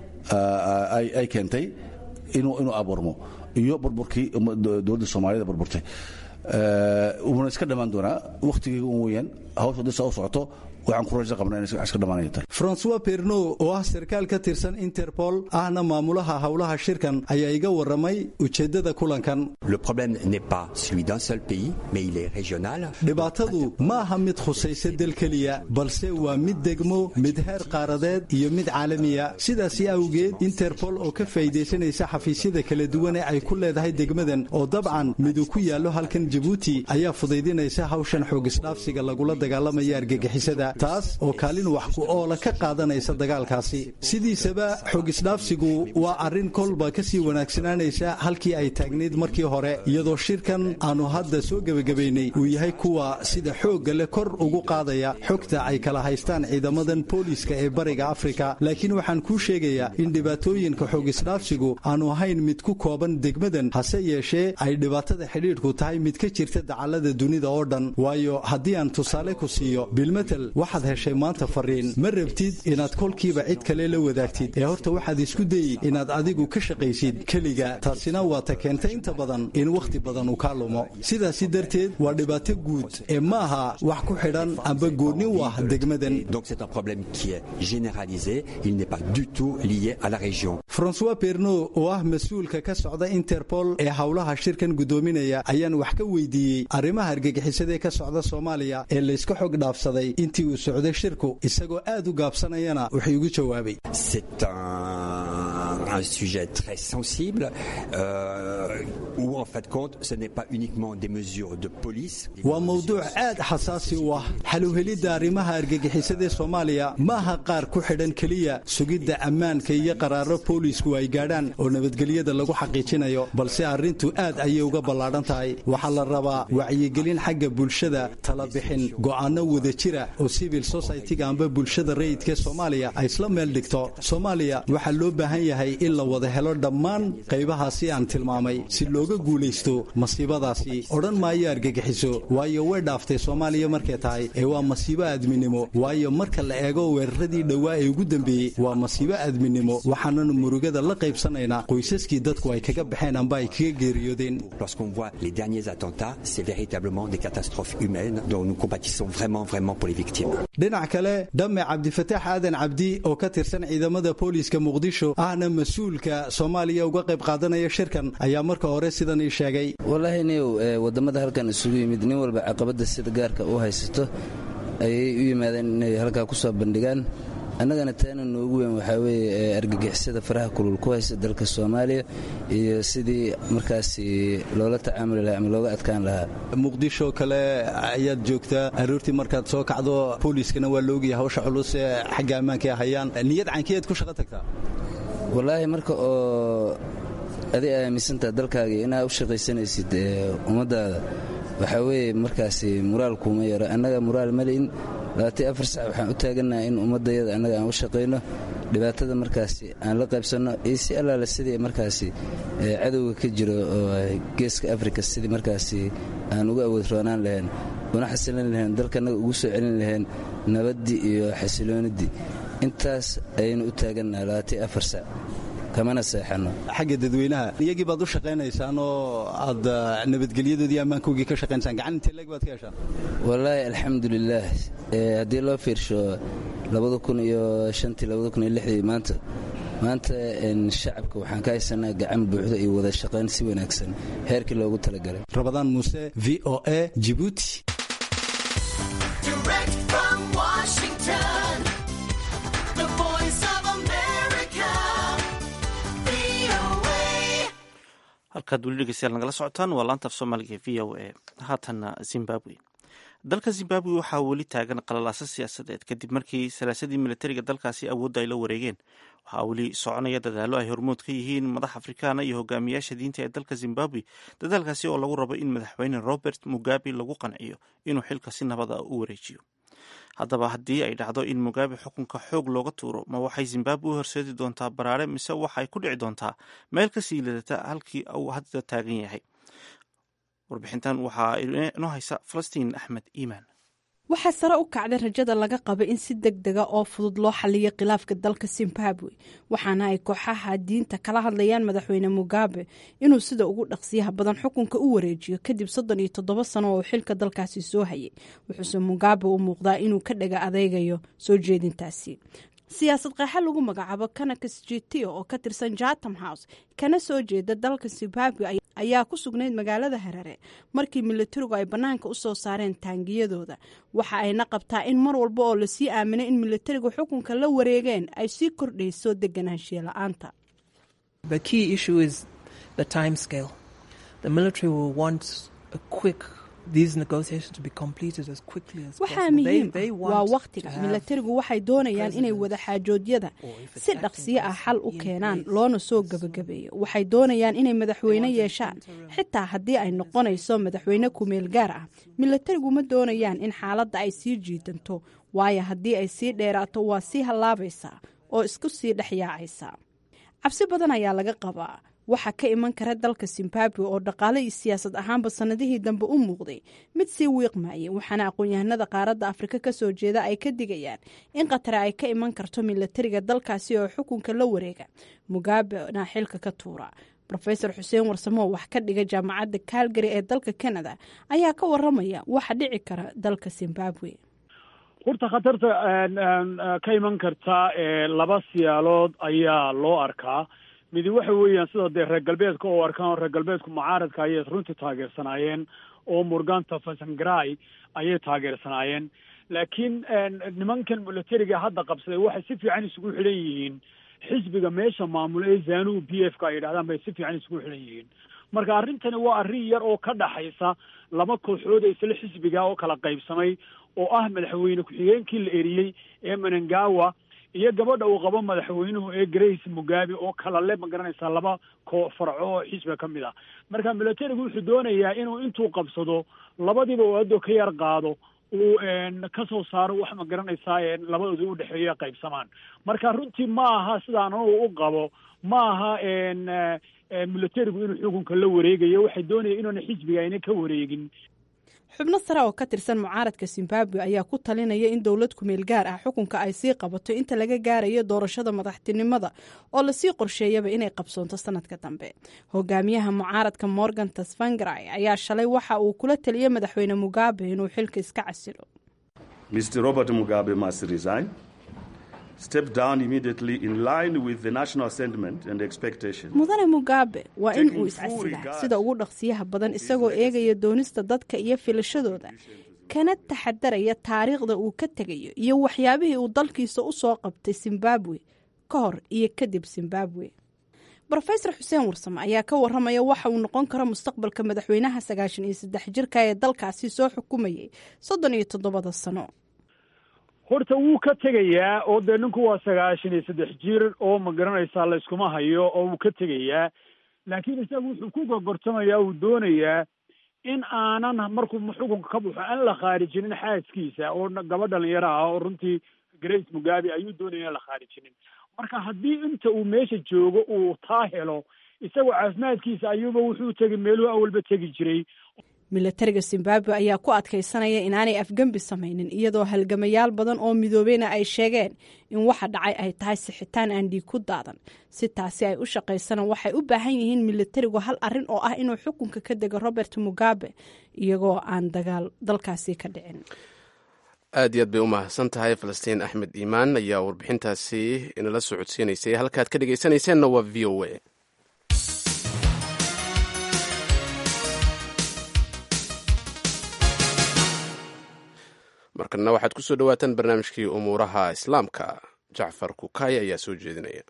ay keentay inuu inuu abuurmo iyo burburkii dowladda soomaaliyada burburtay wuuna iska dhammaan doonaa wakhtigeyga un weyaan hawsha hadii saa u socoto waxaan ku raja qabnaa inay iska dhamaanaya tahay francois perno oo ah sarkaal ka tirsan interpol ahna maamulaha howlaha shirkan ayaa iga warramay ujeeddada kulankan le problème n'est pas celui d'un seul pays mais il est régional dhibaatadu ma aha mid khusaysa dal keliya balse waa mid degmo mid heer qaaradeed iyo mid caalamiya sidaasi awgeed interpol oo ka faa'iidaysanaysa xafiisyada kala duwan ee ay ku leedahay degmadan oo dabcan midu ku yaallo halkan jabuuti ayaa fudaydinaysa hawshan xoogisdhaafsiga lagula dagaalamaya argagixisada taas oo kaalin wax ku oola ka qaadanaysa dagaalkaasi sidiisaba xoogisdhaafsigu waa arrin kolba ka sii wanaagsanaanaysa halkii ay taagnayd markii hore iyadoo shirkan aanu hadda soo gebagabaynay uu yahay kuwa sida xoogga leh kor ugu qaadaya xogta ay kala haystaan ciidamadan booliiska ee bariga afrika laakiin waxaan kuu sheegayaa in dhibaatooyinka xoogisdhaafsigu aanu ahayn mid ku kooban degmadan hase yeeshee ay dhibaatada xidhiidhku tahay mid ka jirta dacallada dunida oo dhan waayo haddii aan tusaale ku siiyo bilmetel waxaad heshay maanta fariin ma rabtid inaad kolkiiba cid kale la wadaagtid ee horta waxaad isku dayi inaad adigu ka shaqaysid keliga taasina waa ta keentay inta badan in wakhti badan uu kaa lumo sidaasi darteed waa dhibaato guud ee ma aha wax ku xidhan amba goonni u ah degmadan donc c'est un problème qui est généralisé il n'est pas du tout lié à la région françois perno oo ah mas-uulka ka socda interpol ee howlaha shirkan guddoominaya ayaan wax ka weydiiyey arrimaha argagixisadaee ka socda soomaaliya ee layska xog dhaafsaday intii uu socday shirku isagoo aad u gaabsanayana wuxuu igu jawaabay c'est un, un sujet très sensible euh, où en fait compte ce n'est pas uniquement des mesures de police waa mowduuc aad xasaasi u ah xaluhelidda arrimaha argagixisadee soomaaliya ma aha qaar ku xidhan keliya sugidda ammaanka iyo qaraaro boolisku ay gaadhaan oo nabadgelyada lagu xaqiijinayo balse arrintu aad ayay uga ballaadhan tahay waxaa la rabaa wacyigelin xagga bulshada talabixin go'aano wada jira oo civil society-ga amba bulshada rayidka soomaaliya ay isla meel dhigto soomaaliya waxaa loo baahan yahay in la wada helo dhammaan qaybahaasi aan tilmaamay si looga guulaysto masiibadaasi odhan maayo argagixiso waayo way dhaaftay soomaaliya markay tahay ee waa masiibo aadminimo waayo marka la eego weeraradii dhowaa ee ugu dambeeyey waa masiibo aadminimo waxaananu murugada la qaybsanaynaa qoysaskii dadku ay kaga baxeen amba ay kaga geeriyoodeen lorsqu'on voit les derniers attentats c'est véritablement des catastrophes humaines dont nous compatissons vraiment vraiment pour les victimes dhinac kale dhamme cabdifataax aadan cabdi oo ka tirsan ciidamada booliiska muqdisho ahna mas-uulka soomaaliya uga qayb qaadanaya shirkan ayaa marka hore sidan ii sheegay wallaahi niyow wadamada halkan isugu yimid nin walba caqabada sida gaarka u haysato ayay u yimaadeen inay halkaa ku soo bandhigaan annagana taana noogu weyn waxaa weeye argagixisada faraha kulul ku haysa dalka soomaaliya iyo sidii markaasi loola tacaamuli lahaa ama looga adkaan lahaa muqdisho kale ayaad joogtaa aroortii markaad soo kacdo booliiskana waa laogaya hawsha culus ee xagga ammaanka ay hayaan niyad caynkiyaad ku shaqo tagtaa wallaahi marka oo adig aaminsantaha dalkaagii inaad u shaqaysanaysid ummaddaada waxaa weeye markaasi muraal kuuma yaro annaga muraal mali'in labaatan afar sac waxaan u taagannaha in ummaddayada annaga aan u shaqayno dhibaatada markaasi aan la qaybsanno iyo si allaale sidii markaasi cadowga ka jiro oo geeska afrika sidii markaasi aan uga awood roonaan lahayn una xasilin lahayn dalkanaga ugu soo celin lahayn nabaddii iyo xasilooniddii intaas ayaynu u taagannaha labaatan afar sac kamana seexano xagga dadweynaha iyagii baad u shaqaynaysaan oo aad nabadgelyadoodii ammaankoogii ka shaqaynaysaan gacan intee leeg baad ka heshaan wallaahi alxamdulilaah haddii loo fiirsho labada kun iyo shantii labada kun iyo lixdii maanta maanta shacabka waxaan ka haysanaa gacan buuxda iyo wada shaqayn si wanaagsan heerkii loogu talagalay rabadaan muuse v o a jibuuti halkaad weli dhegeystayaal nagala socotaan waa laanta af soomaaliga v o a haatanna zimbabwe dalka zimbabwe waxaa weli taagan qalalaasa siyaasadeed kadib markii salaasadii militariga dalkaasi awoodda ay la wareegeen waxaa weli soconaya dadaallo ay hormood ka yihiin madax afrikaana iyo hogaamiyaasha diinta ee dalka zimbabwe dadaalkaasi oo lagu rabo in madaxweyne robert mugabe lagu qanciyo inuu xilka si nabad ah u wareejiyo haddaba haddii ay dhacdo in mugabe xukunka xoog looga tuuro ma waxay zimbabwe u horseedi doontaa baraare mise waxay ku dhici doontaa meel ka sii lidata halkii uu hadda taagan yahay warbixintan waxaa inoo haysa falastiin axmed iimaan waxaa sare u kacday rajada laga qaba in si deg dega oo fudud loo xaliyo khilaafka dalka zimbabwe waxaana ay kooxaha diinta kala hadlayaan madaxweyne mugabe inuu sida ugu dhaqsiyaha badan xukunka u wareejiyo kadib soddon iyo toddoba sano oo xilka dalkaasi soo hayay wuxuuse mugabe u muuqdaa inuu ka dhaga adeygayo soo jeedintaasi siyaasad qeexa lagu magacaabo kanakas jitio oo ka tirsan jatam house kana soo jeeda dalka zimbabwe ayaa ku sugnayd magaalada harare markii militarigu ay bannaanka u soo saareen taangiyadooda waxa ayna qabtaa in mar walba oo lasii aaminay in militarigu xukunka la wareegeen ay sii kordhayso deganaanshiya la-aanta waxaa muhiim ah waa wakhtiga milatarigu waxay doonayaan inay wadaxaajoodyada si dhaqsiyo ah xal u keenaan loona soo gebagabeeyo waxay doonayaan inay madaxweyne yeeshaan xitaa haddii ay noqonayso madaxweyne kumeel gaar ah milatarigu ma doonayaan in xaaladda ay sii jiidanto waayo haddii ay sii dheeraato waa sii hallaabaysaa oo isku sii dhex yaacaysa cabsi badan ayaa laga qabaa waxaa ka iman kara dalka zimbabwe oo dhaqaale iyo siyaasad ahaanba sannadihii dambe u muuqday mid sii wiiqmayay waxaana aqoon-yahanada qaaradda afrika ka soo jeeda ay ka digayaan in khatare ay ka iman karto milatariga dalkaasi oo xukunka la wareega mugabena xilka ka tuura rofeor xuseen warsamo wax ka dhiga jaamacadda calgary ee dalka canada ayaa ka waramaya waxa dhici kara dalka zimbabwe horta khatarta ka iman karta laba siyaalood ayaa loo arkaa midi waxa weeyaan sida dee reer galbeedka oo arkaan reer galbeedku mucaaradka ayay runtii taageersanaayeen oo murganta fasangrai ayay taageersanaayeen laakiin nimankan militariga hadda qabsaday waxay si fiican isugu xidhan yihiin xisbiga meesha maamula ee zanu b f ka ay yidhahdaan bay si fiican isugu xidhan yihiin marka arrintani waa arrin yar oo ka dhaxaysa laba kooxood ee isla xisbiga oo kala qaybsamay oo ah madaxweyne ku-xigeenkii la eriyey ee menengawa iyo gabadha uu qabo madaxweynuhu ee grace mugabe oo kala le ma garanaysaa laba koo farco oo xisbiga ka mid ah marka militarigu wuxuu doonayaa inuu intuu qabsado labadiiba uu addo ka yar qaado uu ka soo saaro wax ma garanaysaa labadooda u dhexeeya qaybsamaan marka runtii ma aha sidaan anugu u qabo ma aha militarigu inuu xukunka la wareegayo waxay doonaya inuuna xisbiga ayna ka wareegin xubno sare oo ka tirsan mucaaradka zimbabwe ayaa ku talinaya in dowlad kumeel gaar ah xukunka ay sii qabato inta laga gaarayo doorashada madaxtinimada oo lasii qorsheeyaba inay qabsoonto sanadka dambe hogaamiyaha mucaaradka morgan tasvangrai ayaa shalay waxa uu kula taliyey madaxweyne mugabe inuu xilka iska casilo mr robert mugabe must resign step down immediately in line with the national sentiment and expectation mudane mugabe waa in uu iscasilaa sida ugu dhaqsiyaha badan isagoo eegaya doonista dadka iyo filashadooda kana taxadaraya taariikhda uu ka tegayo iyo waxyaabihii uu dalkiisa u soo qabtay zimbabwe ka hor iyo kadib zimbabwe rofesor xuseen warsame ayaa ka waramaya waxa uu noqon karo mustaqbalka madaxweynaha sagaashan iyo saddex jirka ee dalkaasi soo xukumayay soddon iyo toddobada sano horta wuu ka tegayaa oo dee ninku waa sagaashan iyo saddex jir oo ma garanaysaa layskuma hayo oo wuu ka tegayaa laakiin isagu wuxuu ku gogortamayaa uu doonayaa in aanan markuu xukunka ka baxo aan la khaarijinin xaaskiisa oo gabadh dhalinyaro ah oo runtii grace mugabe ayuu doonaya in la khaarijinin marka haddii inta uu meesha joogo uu taa helo isagoo caafimaadkiisa ayuuba wuxuu tegay meeluhu awalba tegi jiray milatariga zimbabwe ayaa ku adkaysanaya inaanay afgembi samaynin iyadoo halgamayaal badan oo midoobeyna ay sheegeen in waxa dhacay ay tahay sixitaan aan dhiig ku daadan si taasi ay u shaqaysana waxay u baahan yihiin milatarigu hal arin oo ah inuu xukunka ka dego robert mugabe iyagoo aan dagaal dalkaasi ka dhicin aad iyo aad bay u mahadsan tahay falastiin axmed iimaan ayaa warbixintaasi inala soo codsiinaysay halkaad ka dhegaysanayseena waa v o a markana waxaad ku soo dhowaataan barnaamijkii umuuraha islaamka jacfar kukay ayaa soo jeedinaya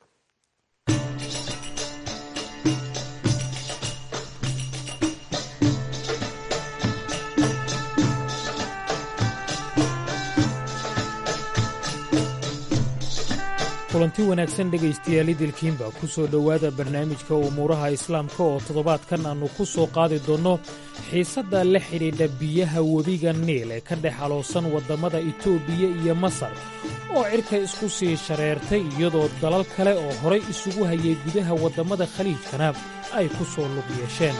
kulanti wanaagsan dhegaystayaal idilkiinba ku soo dhowaada barnaamijka umuuraha islaamka oo toddobaadkan aannu ku soo qaadi doonno xiisadda la xidhiidha biyaha webiga niil ee ka dhex aloosan waddammada itoobiya iyo masar oo cirka isku sii shareertay iyadoo dalal kale oo horay isugu hayay gudaha waddammada khaliijkana ay ku soo lug yeesheen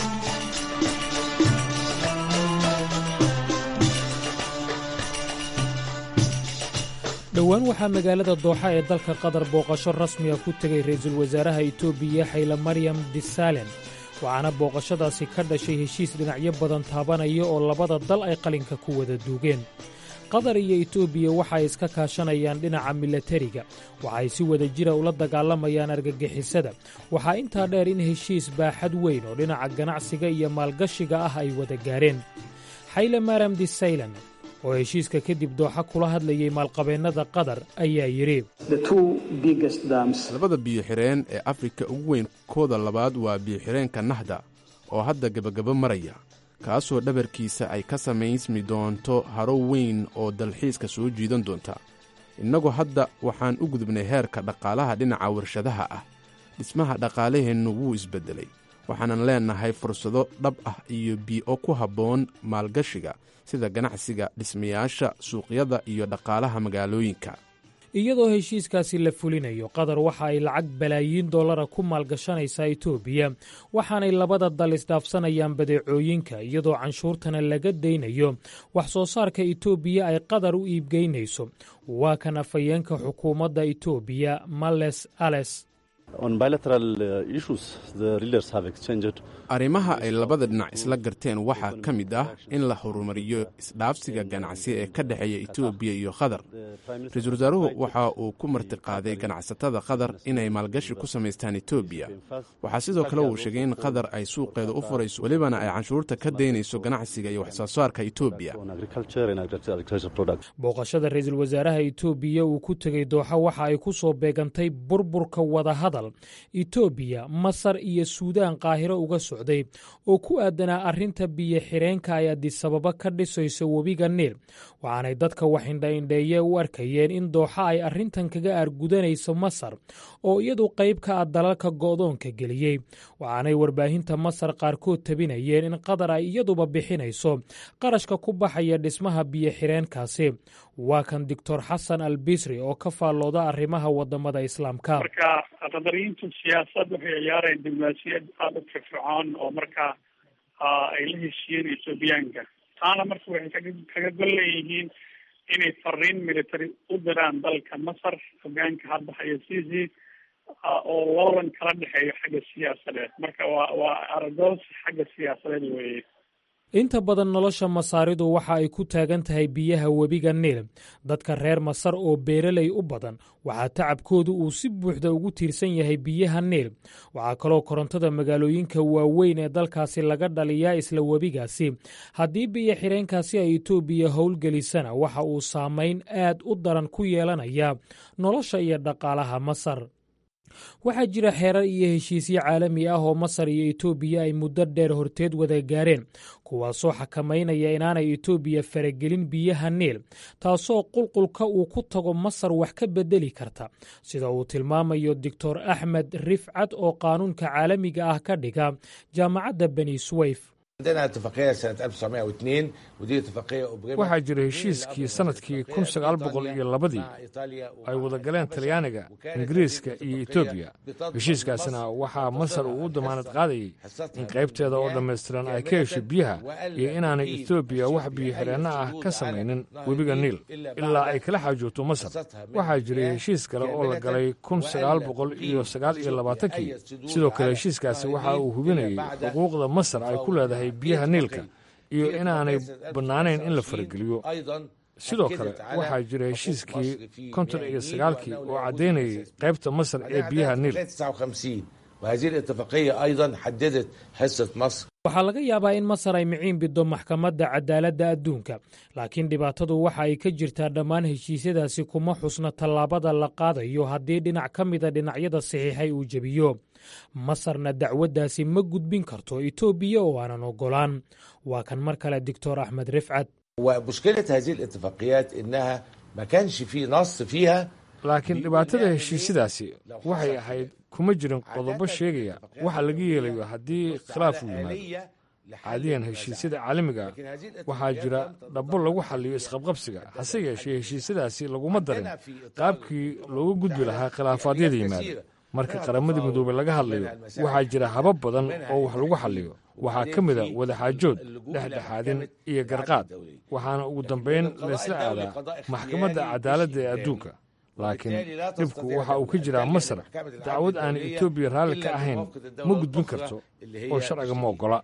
dhowaan waxaa magaalada dooxa ee dalka qatar booqasho rasmiga ku tegay ra'iisul wasaaraha itoobiya xayla maryam disalen waxaana booqashadaasi ka dhashay heshiis dhinacyo badan taabanaya oo labada dal ay qalinka ku wada duugeen qatar iyo itoobiya waxa ay iska kaashanayaan dhinaca milatariga waxaay si wada jira ula dagaalamayaan argagixisada waxaa intaa dheer in heshiis baaxad weyn oo dhinaca ganacsiga iyo maalgashiga ah ay wada gaareen xayla maryam disaylan oo heshiiska kadib dooxa kula hadlayay maalqabeennada qatar ayaa yidhi labada biyo-xireen ee afrika ugu weyn kooda labaad waa biyo-xireenka nahda oo hadda gebagabo maraya kaasoo dhabarkiisa ay ka samaysmi doonto haro weyn oo dalxiiska soo jiidan doonta innagu hadda waxaan u gudubnay heerka dhaqaalaha dhinaca warshadaha ah dhismaha dhaqaalaheennu wuu isbeddelay waxaanan leennahay fursado dhab ah iyo bii'o ku habboon maalgashiga sida ganacsiga dhismayaasha suuqyada iyo dhaqaalaha magaalooyinka iyadoo heshiiskaasi la fulinayo qatar waxa ay lacag balaayiin dollara ku maalgashanaysaa itoobiya waxaanay labada dal isdhaafsanayaan badeecooyinka iyadoo canshuurtana laga daynayo wax soo saarka itoobiya ay qatar u iibgeynayso waa kan afhayeenka xukuumadda itoobiya males ales arrimaha ay labada dhinac isla garteen waxaa ka mid ah in la horumariyo isdhaafsiga ganacsi ee ka dhexeeya etoobiya iyo qatar ra-iisul wasaaruhu waxa uu ku martiqaaday ganacsatada qatar inay maalgashi ku samaystaan etoobiya waxaa sidoo kale uu sheegay in qatar ay suuqeeda u furayso welibana ay canshuurta ka daynayso ganacsiga iyo waxsoo saarka etoobiya booqashada ra-iisul wasaaraha itoobiya uu ku tegey dooxa waxa ay ku soo beegantay burburka wadahadal itoobiya masar iyo suudaan qaahiro uga socday oo ku aadanaa arrinta biyo xireenka ay adisababa ka dhisayso webiga niil waxaanay dadka waxindhaindheeye u arkayeen in dooxa ay arrintan kaga aargudanayso masar oo iyadu qayb ka ah dalalka go'doonka geliyey waxaanay warbaahinta masar qaarkood tabinayeen in qatar ay iyaduba bixinayso qarashka ku baxaya dhismaha biyo xireenkaasi waa kan doctor xasan al bisri oo ka faallooda arrimaha wadamada islaamka marka qadariyiintu siyaasad waxay ciyaarayaan diblomaasiyad aada u firfircoon oo markaa ay la heshiiyeen ethoobiyaanka taana marka waxay kaga kaga gol leeyihiin inay fariin military u diraan dalka masar hogaanka hadda haya sisi oo loolan kala dhexeeyo xagga siyaasadeed marka waa waa aragoos xagga siyaasadeed weeye inta badan nolosha masaaridu waxa ay ku taagan tahay biyaha webiga niil dadka reer masar oo beeraley u badan waxaa tacabkoodu uu si buuxda ugu tiirsan yahay biyaha niil waxaa kaloo korontada magaalooyinka waaweyn ee dalkaasi laga dhaliyaa isla webigaasi haddii biyo xireenkaasi ay etoobiya howlgelisana waxa uu saamayn aad u daran ku yeelanaya nolosha iyo dhaqaalaha masar waxaa jira xeerar iyo heshiisyo caalami ah oo masar iyo etoobiya ay muddo dheer horteed wada gaareen kuwaasoo xakamaynaya inaanay etoobiya faragelin biyaha niil taasoo qulqulka uu ku tago masar wax ka bedeli karta sida uu tilmaamayo doctor axmed rifcad oo qaanuunka caalamiga ah ka dhiga jaamacadda beni swayf waxaa jira heshiiskii sannadkii kun sagaal boqol iyo labadii ay wada galeen talyaaniga ingiriiska iyo etoobiya heshiiskaasna waxaa masar uu u damaanad qaadayey in qaybteeda oo dhammaystiran ay ka hesho biyaha iyo inaanay etoobiya wax biyo-xireenno ah ka samaynin webiga niil ilaa ay kala xaajoogto masar waxaa jiray heshiis kale oo la galay kun sagaal boqol iyo sagaal iyo labaatankii sidoo kale heshiiskaasi waxa uu hubinayey xuquuqda masar ay ku leedahay biyaha niilka iyo inaanay bannaanayn in la farageliyo sidoo kale waxaa jira heshiiskii konton iyo sagaalkii oo caddaynayay qaybta masar ee biyaha niil waxaa laga yaabaa in masar ay miciin biddo maxkamadda cadaaladda adduunka laakiin dhibaatadu waxa ay ka jirtaa dhammaan heshiisyadaasi kuma xusna tallaabada la qaadayo haddii dhinac ka mida dhinacyada saxiixay uu jebiyo masarna dacwaddaasi ma gudbin karto etoobiya oo aanan oggolaan waa kan mar kale doctor axmed rifcad laakiin dhibaatada heshiisyadaasi waxay ahayd kuma jirin qodobo sheegaya waxa laga yeelayo haddii khilaaf uu yimaado caadiyan heshiisyada caalamiga waxaa jira dhabbo lagu xalliyo isqabqabsiga hase yeeshee heshiisyadaasi laguma darin qaabkii looga gudbi lahaa khilaafaadyada yimaada marka qaramadii midoobey laga hadlayo waxaa jira habab badan oo wax lagu xalliyo waxaa ka mida wadaxaajood dhexdhexaadin iyo garqaad waxaana ugu dambayn laysla aadaa maxkamadda cadaaladda ee adduunka laakiin dhibku waxa uu ka jiraa masar dacwad aanay etoobiya raalli ka ahayn ma gudbin karto oo sharciga ma oggola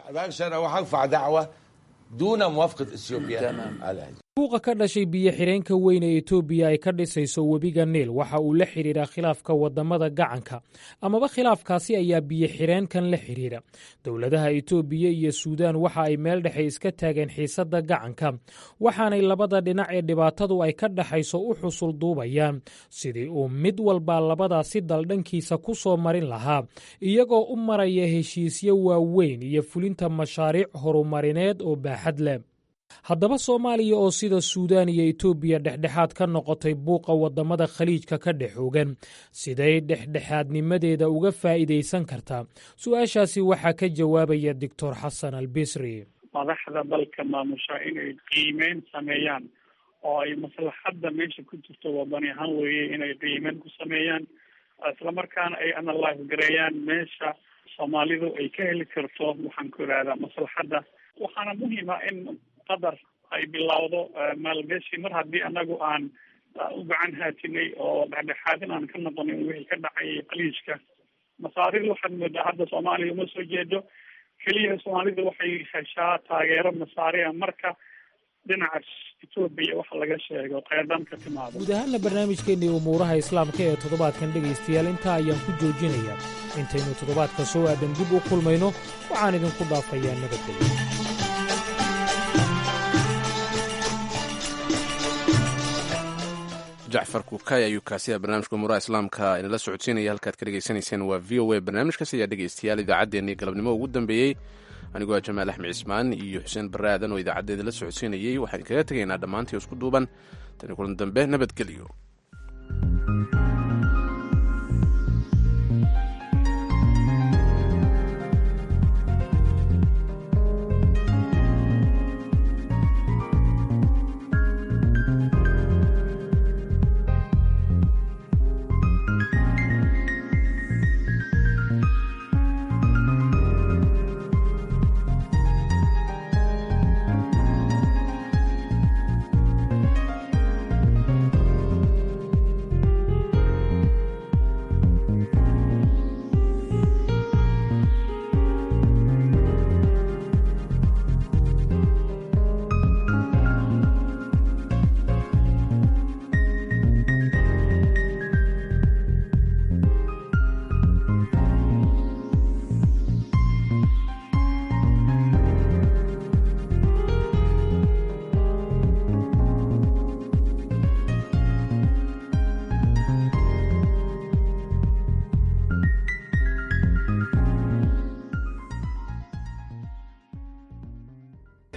buuqa ka dhashay biyo-xireenka weyn ee etoobiya ay ka dhisayso webiga niil waxa uu la xidhiidhaa khilaafka waddamada gacanka amaba khilaafkaasi ayaa biyo-xireenkan la xidhiidha dowladaha etoobiya iyo suudaan waxa ay meel dhexe iska taageen xiisadda gacanka waxaanay labada dhinac ee dhibaatadu ay ka dhexayso u xusul duubayaan sidii uu mid walbaa labadaasi daldhankiisa ku soo marin lahaa iyagoo u maraya heshiisyo waaweyn iyo fulinta mashaariic horumarineed oo baaxad leh haddaba soomaaliya oo sida suudaan iyo etoobiya dhexdhexaad ka noqotay buuqa waddamada khaliijka ka dhexoogan siday dhexdhexaadnimadeeda uga faa'iidaysan kartaa su-aashaasi waxaa ka jawaabaya doctor xasan albisri madaxda dalka maamusha inay qiimeyn sameeyaan oo ay maslaxadda meesha ku jirto wadani ahaan weeye inay qiimeyn ku sameeyaan islamarkaana ay analyse gareeyaan meesha soomaalidu ay ka heli karto waxaan ku ihahdaa maslaxadda waxaana muhiima in qadar ay bilowdo maalgashi mar haddii anagu aan u gacan haatinay oo dhexdhexaadin aan ka noqonin wixii ka dhacay qaliijka masaarida waxaad moodaa hadda soomaaliya uma soo jeedo keliya soomaalida waxay heshaa taageero masaariya marka dhinaca etoobiya waxa laga sheego qeerdaan ka timaado guud ahaanna barnaamijkeennii umuuraha islaamka ee toddobaadkan dhegaystayaal intaa ayaan ku joojinayaa intaynu toddobaadka soo aadan dib u kulmayno waxaan idinku dhaafayaa nabadgelyo jacfar kukay ayuu kaasiya barnaamijka umuuraha islaamka inala socodsiinaya halkaad ka dhegaysanayseen waa v o a barnaamijkaas ayaa dhegaystayaal idaacaddeenii galabnimo ugu dambeeyey anigoo jamaal axmed cismaan iyo xuseen barre aadan oo idaacaddeeda la socodsiinayey waxaan kaga tegaynaa dhammaantii isku duuban tani kulan dambe nabadgelyo